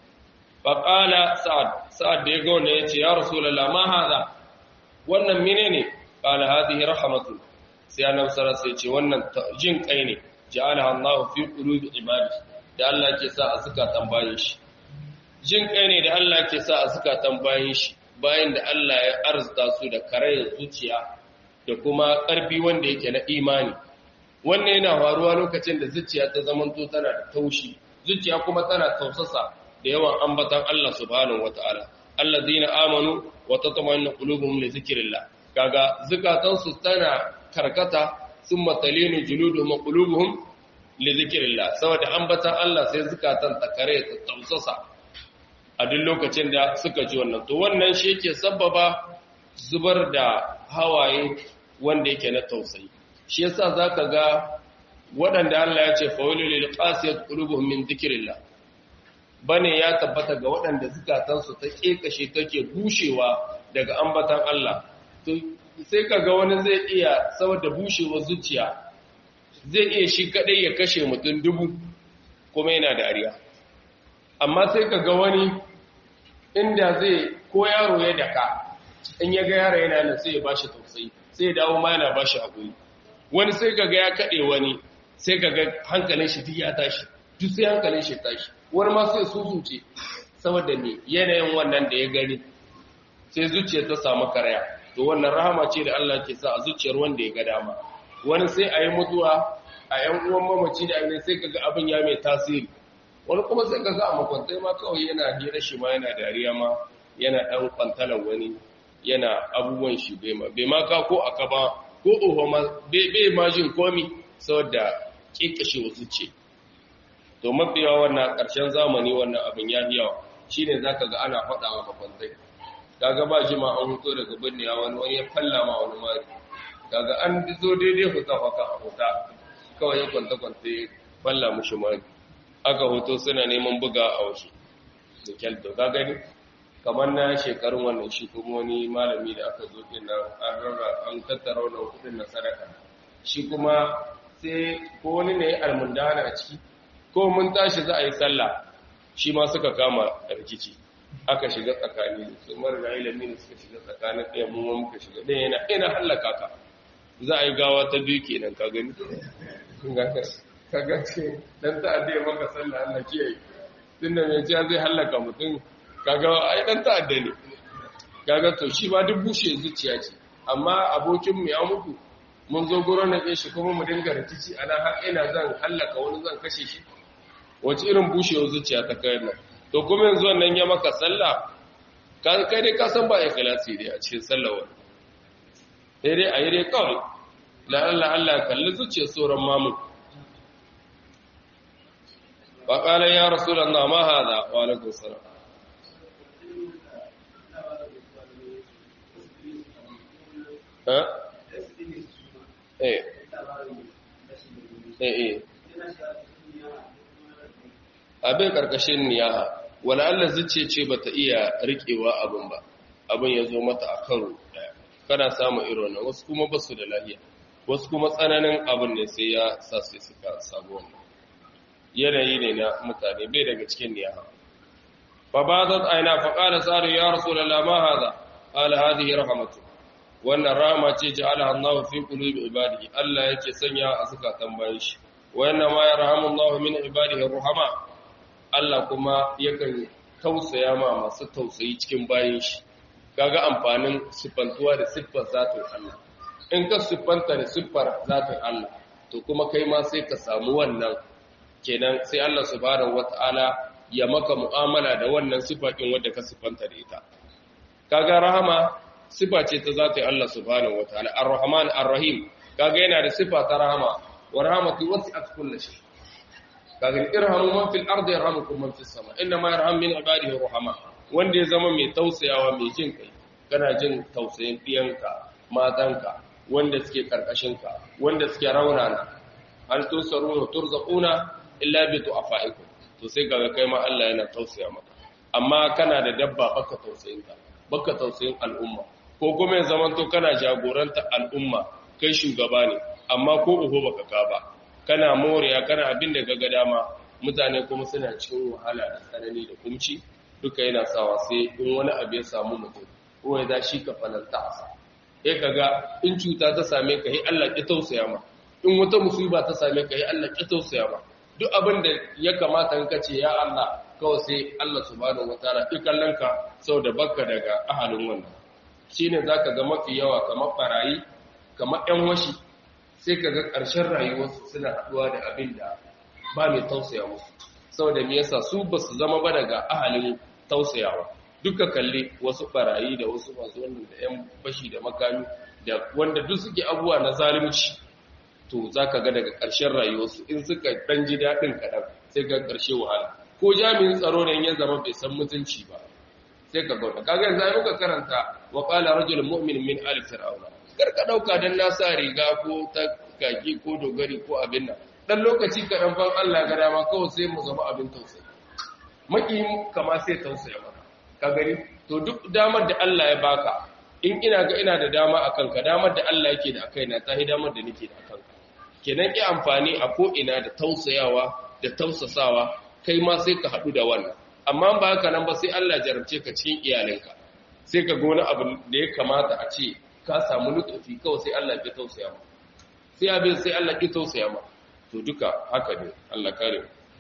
Faƙala Sa'ad, Sa'ad da ya ga wannan ya ce, Ya Rasulallah, ma haza, wannan mine ne, ƙala hazihi rahamatu, sai annabi sarar sai ce, wannan jin ƙai ne, ja'ala Allah fi ƙulubi ibadi, da Allah ke sa a zukatan bayan shi. Jin ƙai ne da Allah ke sa a zukatan bayan shi, bayan da Allah ya arzita su da karayar zuciya da kuma ƙarfi wanda yake na imani. wannan yana faruwa lokacin da zuciya ta zamanto tana da taushi zuciya kuma tana tausasa da yawan ambatan Allah subhanahu wataala allazina amanu wa tatma'innu qulubuhum li zikrillah kaga zakatan su tana karkata summa talinu juluduhum wa qulubuhum li zikrillah saboda ambatan Allah sai zakatan ta kare ta tausasa a duk lokacin da suka ji wannan to wannan shi yake sabbaba zubar da hawaye wanda yake na tausayi shi yasa zaka ga waɗanda Allah ya ce fawilul lil qasiyat qulubuhum min dhikrillah bane ya tabbata ga waɗanda zukatansu ta kekashe take bushewa daga ambatan Allah to sai kaga wani zai iya saboda bushewar zuciya zai iya shi kadai ya kashe mutum dubu kuma yana dariya amma sai kaga wani inda zai ko yaro ya daka in ya ga yaro yana nan sai ya bashi tausayi sai ya dawo ma yana bashi hakuri wani sai kaga ya kade wani sai kaga hankalin shi duk ya tashi duk sai hankalin shi tashi wani ma sai suzuce saboda me yanayin wannan da ya gani sai zuciyar ta samu karaya to wannan rahama ce da Allah ke sa a zuciyar wanda ya ga dama wani sai a yi mutuwa a yan uwan mamaci da abin sai kaga abin ya mai tasiri wani kuma sai kaga a makwantai ma kawai yana hira shi ma yana dariya ma yana ɗan kwantalar wani yana abubuwan shi bai ma bai ma ka ko aka ba ko oho ma bai ma jin komi saboda kikashe wasu ce to mafi yawa wannan ƙarshen zamani wannan abin ya fi yawa shine zaka ga ana faɗa wa makwantai kaga ba jima an huto daga binne wani wani ya falla ma wani mari kaga an zo daidai huta haka a huta kawai ya kwanta kwanta ya falla mushi mari aka hoto suna neman buga a wasu da kyalto ka gani kamar na shekarun wannan shi kuma wani malami da aka zo din nan an rarra an tattara wannan kudin na sadaka shi kuma sai ko wani ne almundana a ciki ko mun tashi za a yi sallah shi ma suka kama rikici aka shiga tsakani su mara ilimi ne suka shiga tsakanin ɗaya mu ma muka shiga ɗaya yana ina hallaka ka za a yi gawa ta biyu kenan ka gani ka ga ce dan ta'adda ya maka sallah Allah kiyaye tunda mai ciya zai hallaka mutum kaga ai dan ta'adda ne kaga to shi ba duk bushe zuciya ce amma abokin mu ya mutu mun zo gurin na shi kuma mu dinga rikici ana har ina zan hallaka wani zan kashe shi wace irin bushewar zuciya ta kai nan to kuma yanzu wannan ya maka sallah kai dai ka san ba ikhlasi dai a cikin sallah wani sai dai ayi dai kawai la Allah Allah kalli zuciyar sauran mamu fa qala ya rasulullah ma hada wa alaikum salam ha eh eh eh abin karkashin niyaha wala Allah zuce ce bata iya rikewa abin ba abin ya zo mata a karo daya kana samu irin nan wasu kuma ba su da lahiya wasu kuma tsananin abin ne sai ya sa su suka samu wannan yanayi ne na mutane bai daga cikin niyaha fa badat aina fa qala sa'd ya rasulullah ma hada qala hadhihi rahmatu wannan rahama ce ja'alaha Allah fi qulubi ibadihi Allah yake sanya a zakatan bayan shi wa inna ma yarhamu Allah min ibadihi ruhama Allah kuma yakan tausaya ma masu tausayi cikin bayan shi kaga amfanin siffantuwa da siffar zatin Allah in ka siffanta da siffar zatin Allah to kuma kai ma sai ka samu wannan kenan sai Allah subhanahu wata'ala ya maka mu'amala da wannan sifakin wanda ka siffanta da ita kaga rahama sifa ce ta zatin Allah subhanahu wata'ala ar-rahman ar-rahim kaga yana da sifa ta rahama wa rahmatu wasi'at kulli shay kaga irhamu man fil ardi yarhamukum man fis sama inna ma yarham min ibadihi ruhama wanda ya zama mai tausayawa mai jin kai kana jin tausayin diyanka matanka wanda suke karkashinka wanda suke raunana hal tusaruna turzaquna illa bi du'afaikum to sai kaga kai ma Allah yana tausaya maka amma kana da dabba baka tausayin ta baka tausayin al'umma ko kuma ya zaman to kana jagoranta al'umma kai shugaba ne amma ko uho baka ka ba kana moriya kana abin da ga dama mutane kuma suna cikin wahala da tsanani da kumci duka yana sawa sai in wani abu ya samu mutum ko ya za shi ka falanta asa sai kaga in cuta ta same ka yi Allah ki tausaya ma in wata musiba ta same ka yi Allah ki tausaya ma duk abin da ya kamata in kace ya Allah kawai sai Allah subhanahu wataala ki kallon ka saboda bakka daga ahalin wannan shine zaka ga mafi yawa kamar barayi kamar ƴan washi sai ka ga ƙarshen rayuwarsu suna haɗuwa da abin da ba mai tausaya musu saboda me yasa su ba su zama ba daga ahalin tausayawa duka kalli wasu barayi da wasu masu wannan da yan fashi da makami da wanda duk suke abubuwa na zalunci to za ka ga daga ƙarshen rayuwarsu in suka ɗan ji daɗin kaɗan sai ga ƙarshe wahala ko jami'in tsaro ne ya zama bai san mutunci ba sai ka gauta kaga yanzu ai muka karanta wa qala rajulun mu'min min ali fir'auna karka dauka dan na sa riga ko ta kaki ko dogari ko abin nan dan lokaci kaɗan ban Allah ga dama kawai sai mu zama abin tausayi maki kama sai tausaya maka ka gani to duk damar da Allah ya baka in ina ga ina da dama akan ka damar da Allah yake da akai na ta damar da nake da akan ka kenan ki amfani a ko ina da tausayawa da tausasawa kai ma sai ka haɗu da wannan amma ba haka nan ba sai Allah jarabce ka cikin iyalinka sai ka ga wani abu da ya kamata a ce ka samu lutufi kawai sai Allah ya tausaya ma sai abin sai Allah ya tausaya ma to duka haka ne Allah kare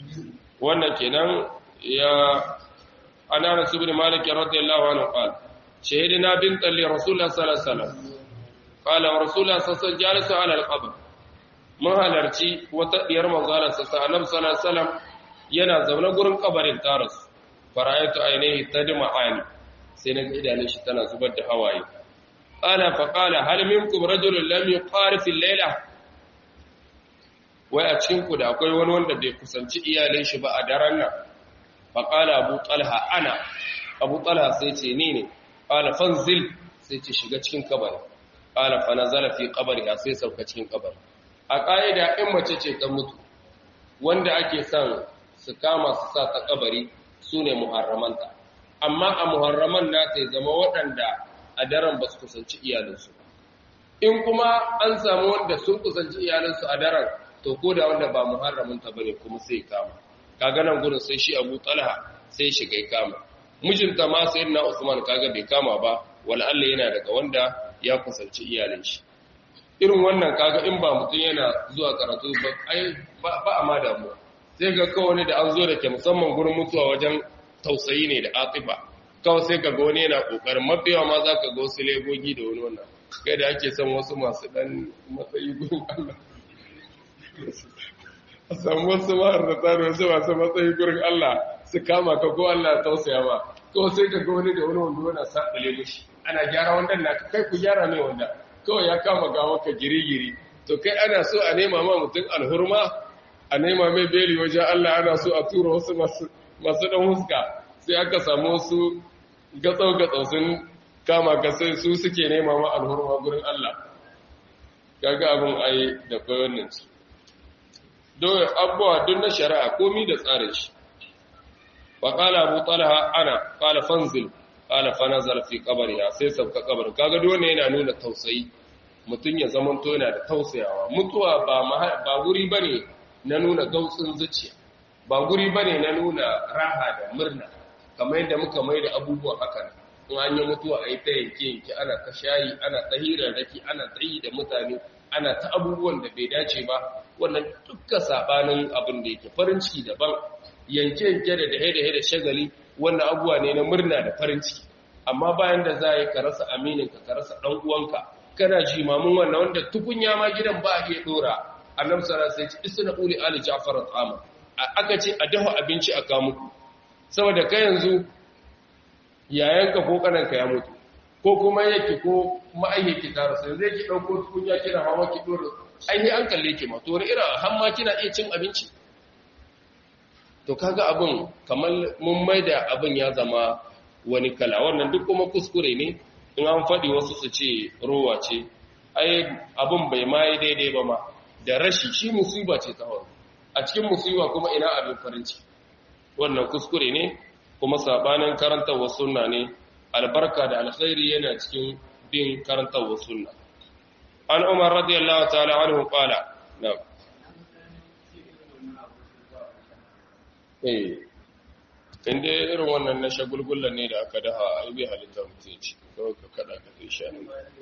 wannan kenan ya ana rasul bin malik radiyallahu anhu qala shahidina bint li rasulullah sallallahu alaihi wasallam qala rasulullah sallallahu alaihi wasallam jalasa ala al-qabr mun halarci wata diyar manzala sa sallallahu alaihi wasallam yana zaune gurin kabarin taras fara'aytu ainihi tadma ani sai na ga idanun shi tana zubar da hawaye qala fa qala hal minkum rajulun lam yuqarif al-layla wai a cikin ku da akwai wani wanda bai kusanci iyalin shi ba a daren nan fa qala abu talha ana abu talha sai ce ni ne qala fanzil sai ce shiga cikin kabari qala fa nazala fi qabriha sai sauka cikin kabari a kaida in mace ce ta mutu wanda ake son su kama su sa ta kabari sune muharramanta amma a muharraman na ta zama waɗanda a daren ba su kusanci iyalinsu in kuma an samu wanda sun kusanci iyalinsu a daren to ko da wanda ba muharraminta ba ne kuma sai kama kaga nan gudun sai shi abu talha sai shiga kama mijinta ma sai na usman kaga bai kama ba wala Allah yana daga wanda ya kusanci iyalin shi irin wannan kaga in ba mutum yana zuwa karatu ba ai ba a ma damuwa sai ga kawai da an zo da ke musamman gurin mutuwa wajen tausayi ne da atifa kawai sai ka ga wani yana kokarin mafiyawa ma za ka ga wasu legogi da wani wannan kai da ake son wasu masu dan matsayi gurin Allah a samu wasu maharrata da wasu masu matsayi gurin Allah su kama ka ko Allah tausaya ba kawai sai ka ga wani da wani wanda yana saɓale mishi ana gyara wanda na kai ku gyara mai wanda kawai ya kama gawa ka giri-giri to kai ana so a nema ma mutum alhurma a nema mai beli wajen Allah ana so a tura wasu masu masu ɗan huska sai aka samu wasu gatsau-gatsau sun kama ka sai su suke nema ma alhurma gurin Allah kaga abin ai da bayanin su don abubuwa duk na shari'a komi da tsarin shi wa qala abu talha ana qala fanzil qala fa nazala fi qabriha sai sabka kabarin kaga duk wannan yana nuna tausayi mutun ya zaman to yana da tausayawa mutuwa ba ba guri bane na nuna gautsin zuciya ba guri bane na nuna raha da murna kamar yadda muka mai da abubuwa haka in an yi mutuwa a yi ta yanke yanke ana ta shayi ana ta hirarraki ana ta yi da mutane ana ta abubuwan da bai dace ba wannan dukkan sabanin abin da yake farin ciki daban yanke yanke da dahe dahe da shagali wannan abubuwa ne na murna da farin ciki amma bayan da za a yi ka rasa aminin ka ka rasa dan uwanka kana jimamin wannan wanda tukunya ma gidan ba a iya dora annabi sallallahu alaihi wasallam isna uli ali ja'far al-ama aka ce a dafa abinci a kawo muku saboda kai yanzu yayanka ko kananka ya mutu ko kuma yake ko ma'ayyaki ta rasu zai ki ɗauko tukunya kina hawa ki ɗora ainihi an kalle ki ma to wani irin hamma kina iya cin abinci to kaga abin kamar mun maida abin ya zama wani kala wannan duk kuma kuskure ne in an faɗi wasu su ce rowa ce ai abin bai ma yi daidai ba ma da rashi shi musiba ce ta hau a cikin musiba kuma ina abin farin ciki wannan kuskure ne kuma sabanin karantarwa sunna ne albarka da alkhairi yana cikin bin karantarwa sunna an umar radiyallahu ta'ala anhu qala na'am eh inda irin wannan na shagulgullan ne da aka daha ai bi halitta mutum ci kawai ka kada ka kai sha ne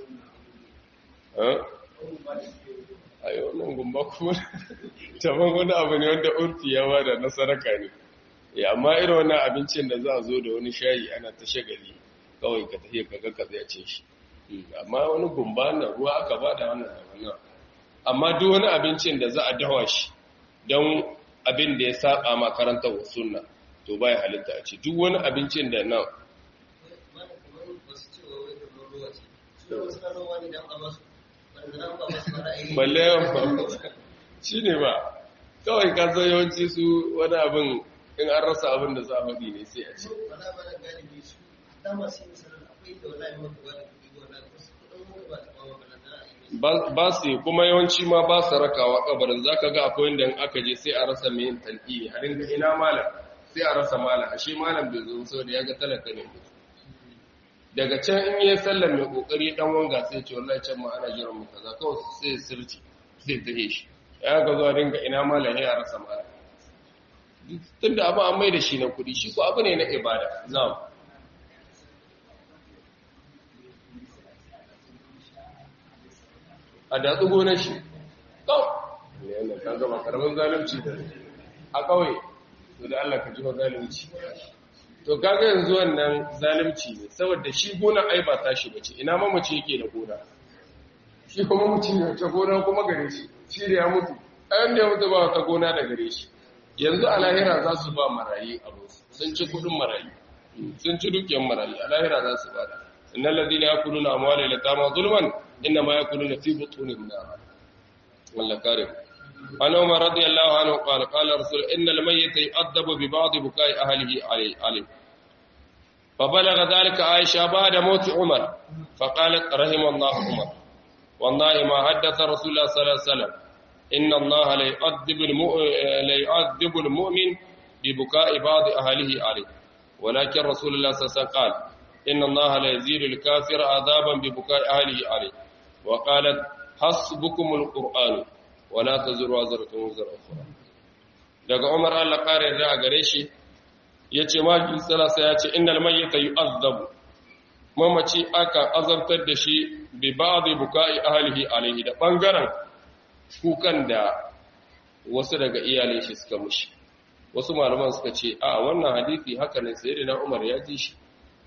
ayo nan gumba kuma taban wani abu ne wanda urfi ya bada na sadaka ne ya amma irin wannan abincin da za a zo da wani shayi ana ta shagali kawai ka tafiya ka ga ya ce shi amma wani gumba na ruwa aka ba da wannan da wannan amma duk wani abincin da za a dawa shi don abin da ya saba makarantar sunna to baya halitta a ce duk wani abincin da na balle yawan shi ne ba kawai ka san yawanci su wani abin in an rasa abin da za a faɗi ne sai a ce ba su kuma yawanci ma ba su rakawa kabarin za ka ga akwai inda aka je sai a rasa mai yin talƙi har inda ina malam sai a rasa malam ashe malam bai zo sau da ya ga talaka ne daga can in yi sallar mai kokari dan wanga sai ce wallahi can ma ana jiran mu kaza kawai sai sirci sai tahe shi ya ga zuwa dinga ina malam ya rasa malam tunda abu an mai da shi na kudi shi ko abu ne na ibada na'am a datsu gonar shi kawai ne yana kan gaba karamin zalunci da a kawai to da Allah ka ji ba zalunci to kaga yanzu wannan zalunci ne saboda shi gonar ai ba tashi bace ina mamaci yake da gona shi kuma mutum ya ta gona kuma gare shi shi da ya mutu ayan da ya mutu ba ta gona da gare shi yanzu a lahira za su ba marayi abu sun ci kudin marayi sun ci dukiyar marayi a lahira za su ba da innal ladina yakuluna amwala yatama zulman inna ma yakuluna fi butunihim nar wallah kare an umar radiyallahu anhu qala qala rasul innal mayyita yu'adabu bi ba'd bukai ahlihi alayhi فبلغ ذلك عائشة بعد موت عمر فقالت رحم الله عمر والله ما حدث رسول الله صلى الله عليه وسلم إن الله ليعذب ليعذب المؤمن ببكاء بعض أهله عليه ولكن رسول الله صلى الله عليه وسلم قال إن الله لا يزيل الكافر عذابا ببكاء أهله عليه وقالت حسبكم القرآن ولا تزر وزرة وزر أخرى daga Umar Allah kare da a gare shi yace maki salasa yace innal mayyita yu'azzabu mamaci aka azabtar da shi bi ba'dhi buka'i ahlihi alaihi da bangaren kukan da wasu daga iyalai shi suka mushi wasu malaman suka ce a wannan hadisi haka ne sai na Umar ya ji shi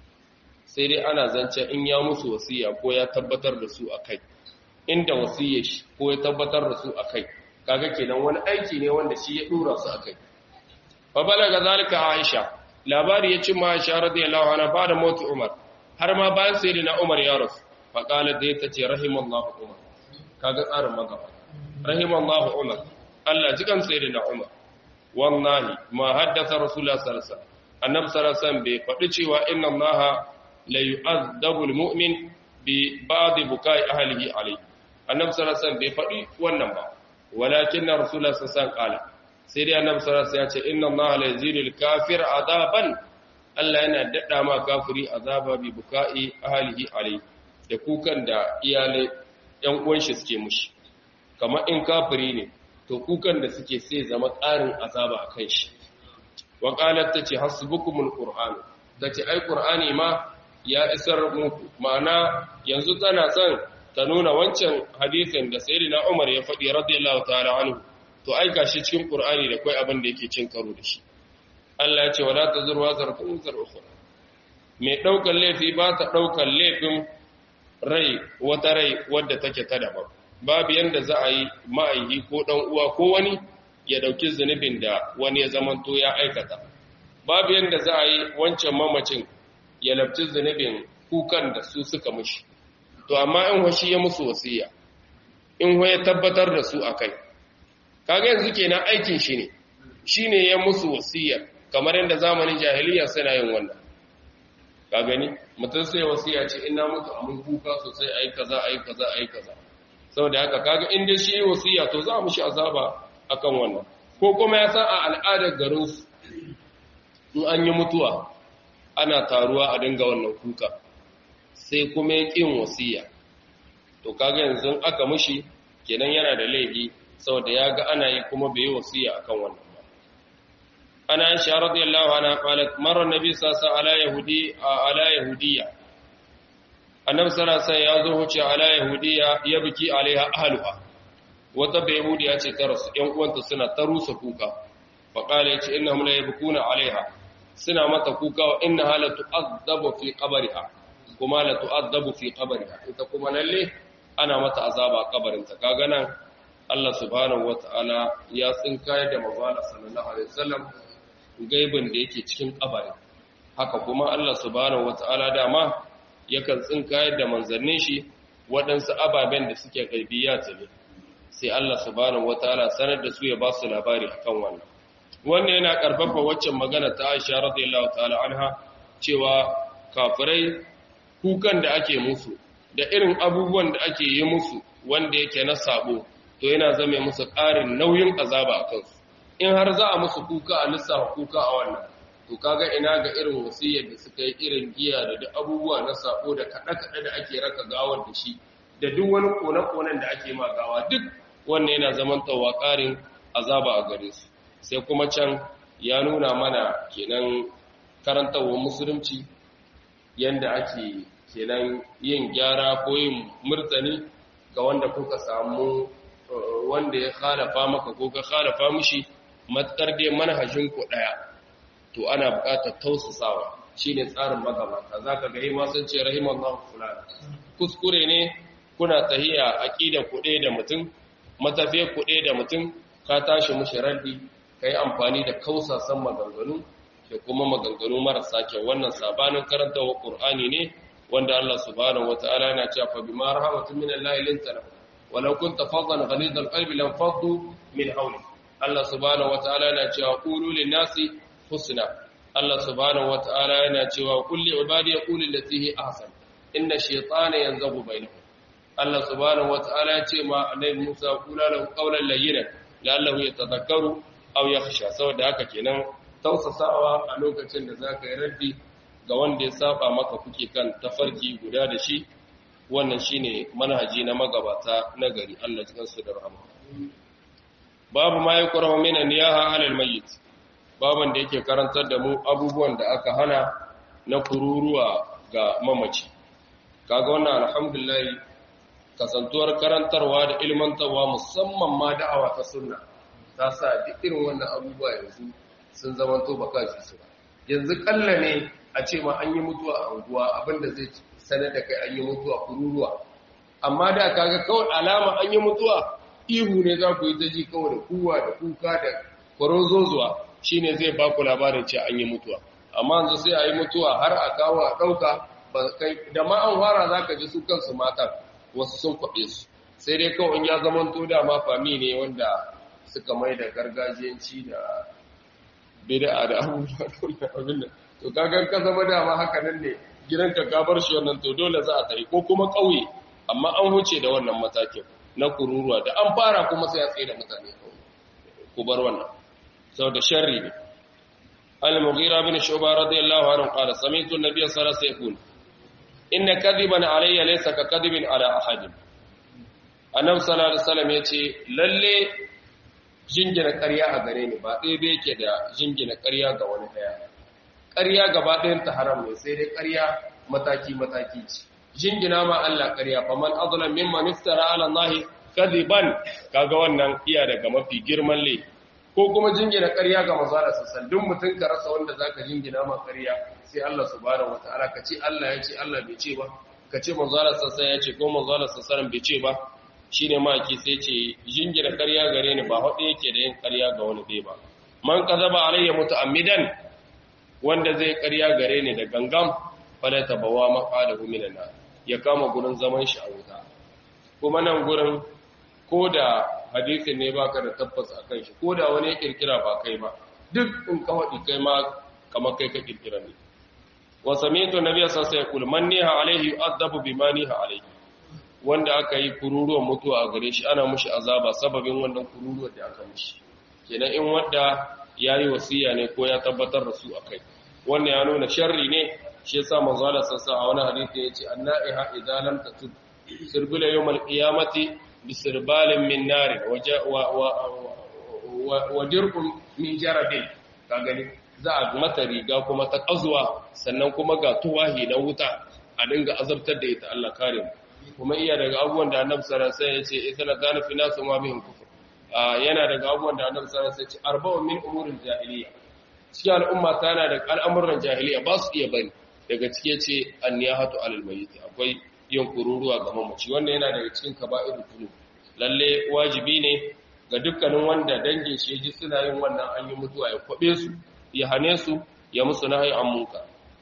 sai dai ana zance in ya musu wasiya ko ya tabbatar da su akai inda wasiyar shi ko ya tabbatar da su akai kaga kenan wani aiki ne wanda shi ya dora su akai fa balaga zalika Aisha labari ya ci ma Aisha radiyallahu anha ba da mutu Umar har ma bayan sayyidina Umar ya rasu fa qalat dai tace rahimallahu Umar kaga tsarin magaba rahimallahu Umar Allah jikan sayyidina Umar wallahi ma haddatha rasulullah sallallahu alaihi wasallam annabi sallallahu alaihi wasallam bai faɗi cewa inna allaha la yu'adhabu almu'min bi ba'd bukai ahlihi alayhi annabi sallallahu alaihi wasallam bai faɗi wannan ba walakin rasulullah sallallahu alaihi wasallam qala sai dai annabi sallallahu alaihi wasallam ya ce inna allaha la yazidu alkafir adaban Allah yana dada ma kafiri azaba bi bukai ahlihi alayhi da kukan da iyalai yan uwan shi suke mushi kamar in kafiri ne to kukan da suke sai zama ƙarin azaba a kan shi wa qalat tace hasbukumul qur'an tace ai qur'ani ma ya isar muku ma'ana yanzu tana son ta nuna wancan hadisin da sayyidina Umar ya faɗi radiyallahu ta'ala anhu to ai gashi cikin qur'ani da kai abin da yake cin karo da shi Allah ya ce wala tazur wazratun zar ukhra mai daukan laifi ba ta daukan laifin rai wata rai wadda take ta daban babu yanda za a yi ma'aihi ko ɗan uwa ko wani ya ɗauki zunubin da wani ya zamanto ya aikata babu yanda za a yi wancan mamacin ya labci zunubin kukan da su suka mushi to amma in washi ya musu wasiya in ya tabbatar da su akai kaga yanzu kenan aikin shi ne shine ya musu wasiya kamar yadda zamanin jahiliya suna yin wannan ka gani mutum sai wasiya ce ina mutu mun kuka sosai ayi kaza ayi kaza ayi kaza saboda haka kaga in dai shi wasiya to za mu shi azaba akan wannan ko kuma ya san a al'adar garin su in an yi mutuwa ana taruwa a dinga wannan kuka sai kuma ya kin wasiya to kaga yanzu aka mushi kenan yana da laifi saboda ya ga ana yi kuma bai yi wasiya akan wannan ba ana aisha radiyallahu anha qalat marra nabi sallallahu alaihi yahudi ala yahudiyya annabi sallallahu alaihi ya zo huce ala yahudiyya ya biki alaiha ahluha wata bai yahudiya ce ta rasu ƴan uwanta suna ta rusa kuka fa qala yace innahum la yabkuna alaiha suna mata kuka wa innaha la tu'adhabu fi qabriha kuma la tu'adhabu fi qabriha ita kuma lalle ana mata azaba a kabarinta kaga nan Allah subhanahu wata'ala ya tsinkayar da manzala sallallahu alaihi wasallam gaibin da yake cikin kabari haka kuma Allah subhanahu wata'ala dama yakan tsinkayar da manzannin shi waɗansu ababen da suke gaibiya ne sai Allah subhanahu wata'ala sanar da su ya ba su labari akan wannan wannan yana karfafa waccan magana ta Aisha radiyallahu ta'ala anha cewa kafirai kukan da ake musu da irin abubuwan da ake yi musu wanda yake na sabo to yana zame musu ƙarin nauyin azaba a kansu in har za a musu kuka a lissafa kuka a wannan to kaga ina ga irin wasiyar da suka yi irin giya da da abubuwa na sabo da kaɗe-kaɗe da ake raka gawar da shi da duk wani kone-konen da ake ma gawa duk wannan yana zaman tawa ƙarin azaba a gare su sai kuma can ya nuna mana kenan karantarwar musulunci yanda ake kenan yin gyara ko yin murtani ga wanda kuka samu wanda ya khalafa maka ko ka khalafa mishi matkar dai manhajin ku daya to ana buƙatar tausasawa shine tsarin magabata zaka ga ma sun ce rahimallahu fulana kuskure ne kuna tahiya aqida kuɗe da mutum matafiyar kuɗe da mutum ka tashi mushi raddi kai amfani da kausasan maganganu da kuma maganganu marasa kyau wannan sabanin karantawa qur'ani ne wanda Allah subhanahu wataala yana cewa fa bima rahmatin min Allah linta walau kunta faddan ghalid alqalbi lam faddu min hawli Allah subhanahu wataala yana cewa qulu lin nasi husna Allah subhanahu wataala yana cewa kulli ibadi yaqulu allati hi ahsan inna shaytana yanzagu bainahum Allah subhanahu wataala ya ce ma annabi Musa kula lahu qawlan layyinan la'allahu yatadhakkaru aw yakhsha saboda haka kenan tausasawa a lokacin da zaka yi raddi ga wanda ya saba maka kuke kan tafarki guda da shi wannan shine manhaji na magabata na gari Allah cikin su da rahama babu ma yakrahu min niyaha ala almayyit baban da yake karantar da mu abubuwan da aka hana na kururuwa ga mamaci kaga wannan alhamdulillah kasantuwar karantarwa da ilmantarwa musamman ma da'awa ta sunna ta sa duk irin wannan abubuwa yanzu sun zamanto baka ji su yanzu kalla ne a ce ma an yi mutuwa a unguwa abinda zai sanar da kai an yi mutuwa kururuwa amma da kaga kawai alama an yi mutuwa ihu ne za ku yi ta ji kawai da kuwa da kuka da kwarozozuwa shine zai ba ku labarin ce an yi mutuwa amma yanzu sai a yi mutuwa har a kawo a ɗauka da ma an fara za ka ji su kansu matan wasu sun kwaɓe su sai dai kawai in ya zama to dama fami ne wanda suka mai da gargajiyanci da bid'a da abubuwa da abin nan to kagan ka zama dama haka nan ne gidanka ka bar shi wannan to dole za a tafi ko kuma ƙauye amma an huce da wannan matakin na kururuwa da an fara kuma sai a tsaye da mutane ku bar wannan saboda sharri ne al-mughira bin shuba radiyallahu anhu qala sami'tu an-nabiy sallallahu alaihi wasallam inna kadiban alayya laysa ka kadibin ala ahadin annabi sallallahu alaihi wasallam yace lalle jingina ƙarya a gare ni ba ɗaya bai yake da jingina ƙarya ga wani ɗaya ƙarya gaba ɗayan ta haram ne sai dai ƙarya mataki mataki ce jingina ma Allah ƙarya fa man azlam mimman iftara ala Allah kadiban kaga wannan iya daga mafi girman laifi ko kuma jingina ƙarya ga manzo Allah sallallahu duk mutun ka rasa wanda zaka jingina ma ƙarya sai Allah subhanahu wataala ka ce Allah ya ce Allah bai ce ba ka ce manzo Allah sallallahu ya ce ko manzo Allah sallallahu bai ce ba shine maki sai ce jingina ƙarya gare ni ba hade yake da yin ƙarya ga wani dai ba man kazaba alayya muta'ammidan wanda zai ƙarya gare ni da gangam fala tabawa maqadahu minan nar ya kama gurin zaman shi a wuta kuma nan gurin ko da hadisin ne baka da tabbas akan shi ko da wani ya kirkira ba kai ba duk in ka faɗi kai ma kamar kai ka kirkira ne wa sami'tu nabiyya sallallahu alaihi wasallam man niha alaihi yu'adabu bima niha alaihi wanda aka yi kururuwan mutuwa a gare shi ana mushi azaba sababin wannan kururuwar da aka mushi kenan in wanda yayi wasiya ne ko ya tabbatar da su akai wannan ya nuna sharri ne shi yasa manzo Allah sallallahu a wani hadisi yace annaiha idza lam tatub sirbila yawmal qiyamati bisirbalin min nar wa dirqun min jarabin ka gani za a mata riga kuma ta kazuwa sannan kuma ga tuwahi na wuta a dinga azabtar da ita Allah kare mu kuma iya daga abubuwan da Annabi sallallahu alaihi wasallam ya ce idza kana fi nasu ma bihim kufur yana daga abubuwan da Annabi sallallahu alaihi wasallam ya ce arba'un min umuril jahiliya cikin al'umma ta yana da al'amuran jahiliya ba su iya bari daga cike ce an ya hatu alal mayyiti akwai yin kururuwa ga mamaci wannan yana daga cikin kaba'irul dhunub lalle wajibi ne ga dukkanin wanda dangin shi ji suna yin wannan an yi mutuwa ya kwabe su ya hane su ya musu nahi an munka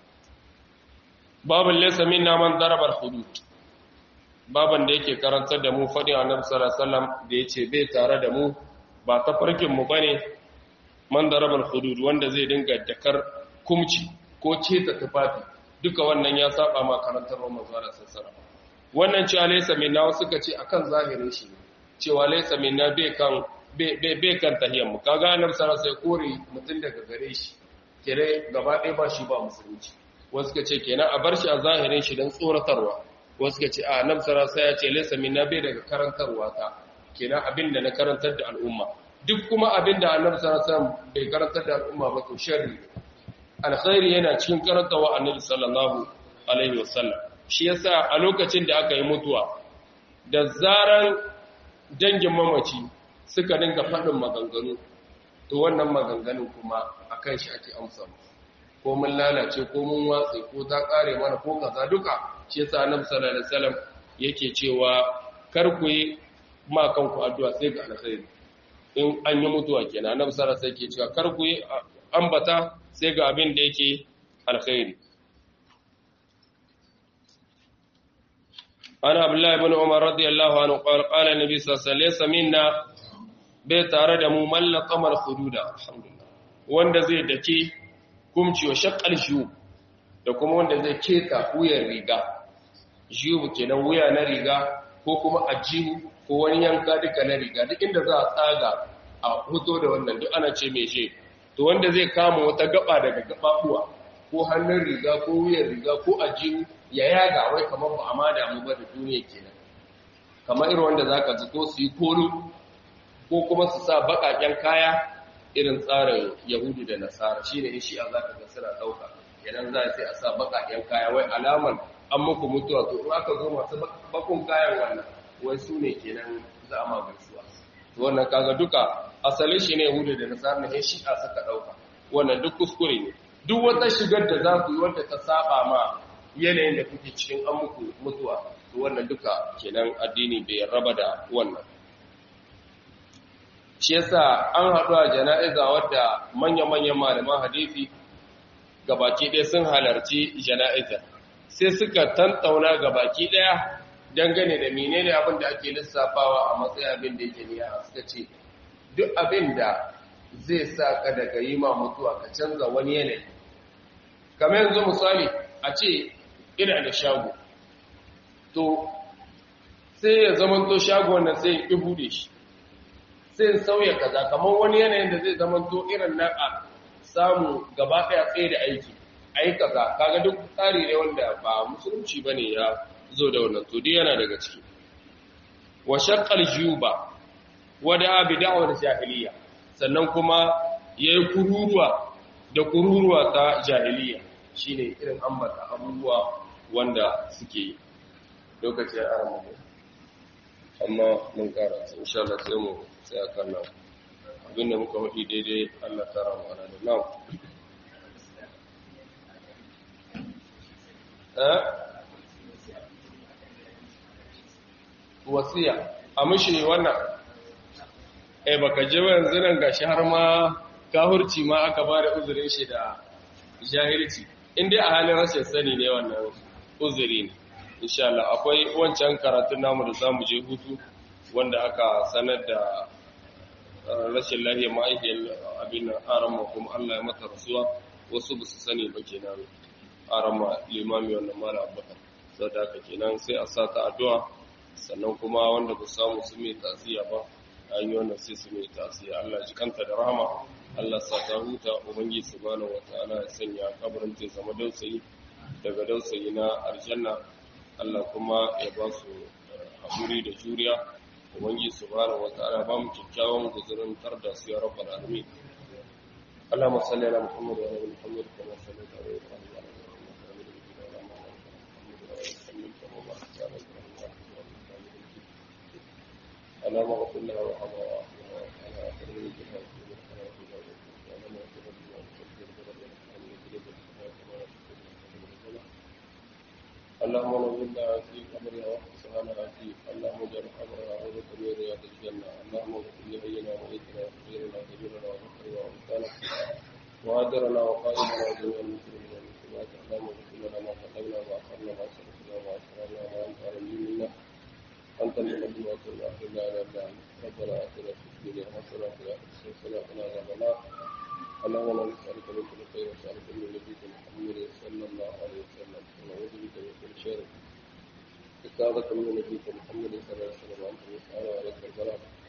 babul laysa minna man daraba al-hudud baban da yake karantar da mu fadin annabi sallallahu alaihi wasallam da yace bai tare da mu ba ta farkin mu bane man daraba al-hudud wanda zai dinga dakar kumci ko ceta tufafi duka wannan ya saba ma karantarwar manzo Allah sallallahu wannan cewa laysa minna wasu suka ce akan zahirin shi cewa laysa minna bai kan bai kan tahiyyar mu kaga annabi sallallahu alaihi wasallam kore mutun daga gare shi kire gaba ɗaya ba shi ba musulunci wasu suka ce kenan a bar shi a zahirin shi dan tsoratarwa wasu suka ce a annabi sallallahu alaihi wasallam ya ce laysa minna bai daga karantarwa ta kenan abinda na karantar da al'umma duk kuma abinda annabi sallallahu alaihi wasallam bai karantar da al'umma ba to sharri alkhairi yana cikin karantawa annabi sallallahu alaihi wasallam shi yasa a lokacin da aka yi mutuwa da zaran dangin mamaci suka dinga faɗin maganganu to wannan maganganun kuma akan shi ake amsa ko mun lalace ko mun watse ko ta kare mana ko kaza duka shi yasa annabi sallallahu alaihi wasallam yake cewa kar ku yi ma kanku addu'a sai ga alkhairi in an yi mutuwa kenan annabi sallallahu alaihi wasallam yake cewa kar ku yi ambata sai ga abin da yake alkhairi ana abdullahi ibn umar radiyallahu anhu qala qala nabi sallallahu alaihi wasallam minna bai tare da mu mallaka mal hududa alhamdulillah wanda zai dake kumci wa shaqqal shu da kuma wanda zai keta wuyan riga jibu kenan wuya na riga ko kuma ajihu ko wani yanka duka na riga duk inda za a tsaga a hoto da wannan duk ana ce mai she to wanda zai kama wata gaba daga gababuwa ko hannun riga ko wuyan riga ko ajihu ya yaga wai kamar ba a ma damu ba da duniya kenan kamar irin wanda zaka ji ko su yi kolo ko kuma su sa baƙaƙen kaya irin tsarin yahudu da nasara shine in shi a zaka ga suna ɗauka idan za sai a sa baƙaƙen kaya wai alamar an muku mutuwa to in aka zo masu bakun kayan wannan wai su ne kenan za a ma gaisuwa to wannan kaga duka asalin shi ne yahudu da nasara ne shi a saka ɗauka wannan duk kuskure ne duk wata shigar da za ku yi wanda ta saba ma yanayin da kuke cikin an muku mutuwa to wannan duka kenan addini bai raba da wannan shi yasa an haɗu a jana'iza wadda manya-manyan malaman hadisi gabaki ɗaya sun halarci jana'iza sai suka tantauna gabaki ɗaya dangane da menene abin da ake lissafawa a matsayin abin da yake niyya suka ce duk abin da zai sa ka daga yi ma mutuwa ka canza wani yanayi kamar yanzu misali a ce ina da shago to sai ya zama to shago wannan sai ya bude shi sai in sauya kaza kamar wani yanayin da zai zama to irin na a samu gaba ɗaya tsaye da aiki ayi kaza kaga duk tsari ne wanda ba musulunci bane ya zo da wannan to dai yana daga ciki wa shaqqal juba wa da bi da'war jahiliya sannan kuma yayi kururuwa da kururuwa ta jahiliya shine irin ambata abubuwa wanda suke yi lokaci ya aramu amma mun karanta insha Allah sai mu sai akan nan abinda muka wadi daidai Allah ta ramu ana da nan eh wasiya a mushi wannan eh baka je yanzu nan gashi har ma kahurci ma aka bada uzurin shi da jahilci in dai a halin rashin sani ne wannan uzuri ne insha Allah akwai wancan karatun namu da zamu je hutu wanda aka sanar da rashin lafiya ma'aikiyar abin nan arama kuma Allah ya mata rasuwa wasu ba su sani ba kenan arama limami wannan mala abubakar sau da haka kenan sai a sa ta addu'a sannan kuma wanda ba samu su mai tasiya ba an yi wannan sai su mai tasiya Allah ji kanta da rahama Allah sa ta huta ubangiji subhanahu wataala ya sanya kabarin ta zama dausayi daga dausayi na aljanna Allah kuma ya ba su haƙuri da juriya ubangiji subhanahu wataala ba mu kyakkyawan guzurin tar da su ya rabbal alamin اللهم صل على محمد وعلى ال محمد كما صليت على ابراهيم وعلى ال ابراهيم انك حميد مجيد اللهم اغفر لنا وارحمنا واعفنا وعلى اخر من اللهم نزلنا في قبرها وحسنا في اللهم اجعل قبرها روضة من رياض الجنة اللهم اغفر لحينا وميتنا وكبيرنا وكبيرنا وذكرنا وانثانا وهاجرنا وقائدنا وجميع المسلمين والمسلمات اللهم اغفر لنا ما قدمنا واخرنا ما سبقنا واسررنا وانت اعلم منا انت المقدم وكل اخر لا اله الا انت ربنا اتنا في الدنيا حسنه وفي الاخره حسنه وقنا عذاب النار اللهم لا نسالك من كل خير وسالك من نبيك محمد صلى الله عليه وسلم ونعوذ بك من كل شر استعاذك من نبيك محمد صلى الله عليه وسلم وانت المسأل وعليك البلاغ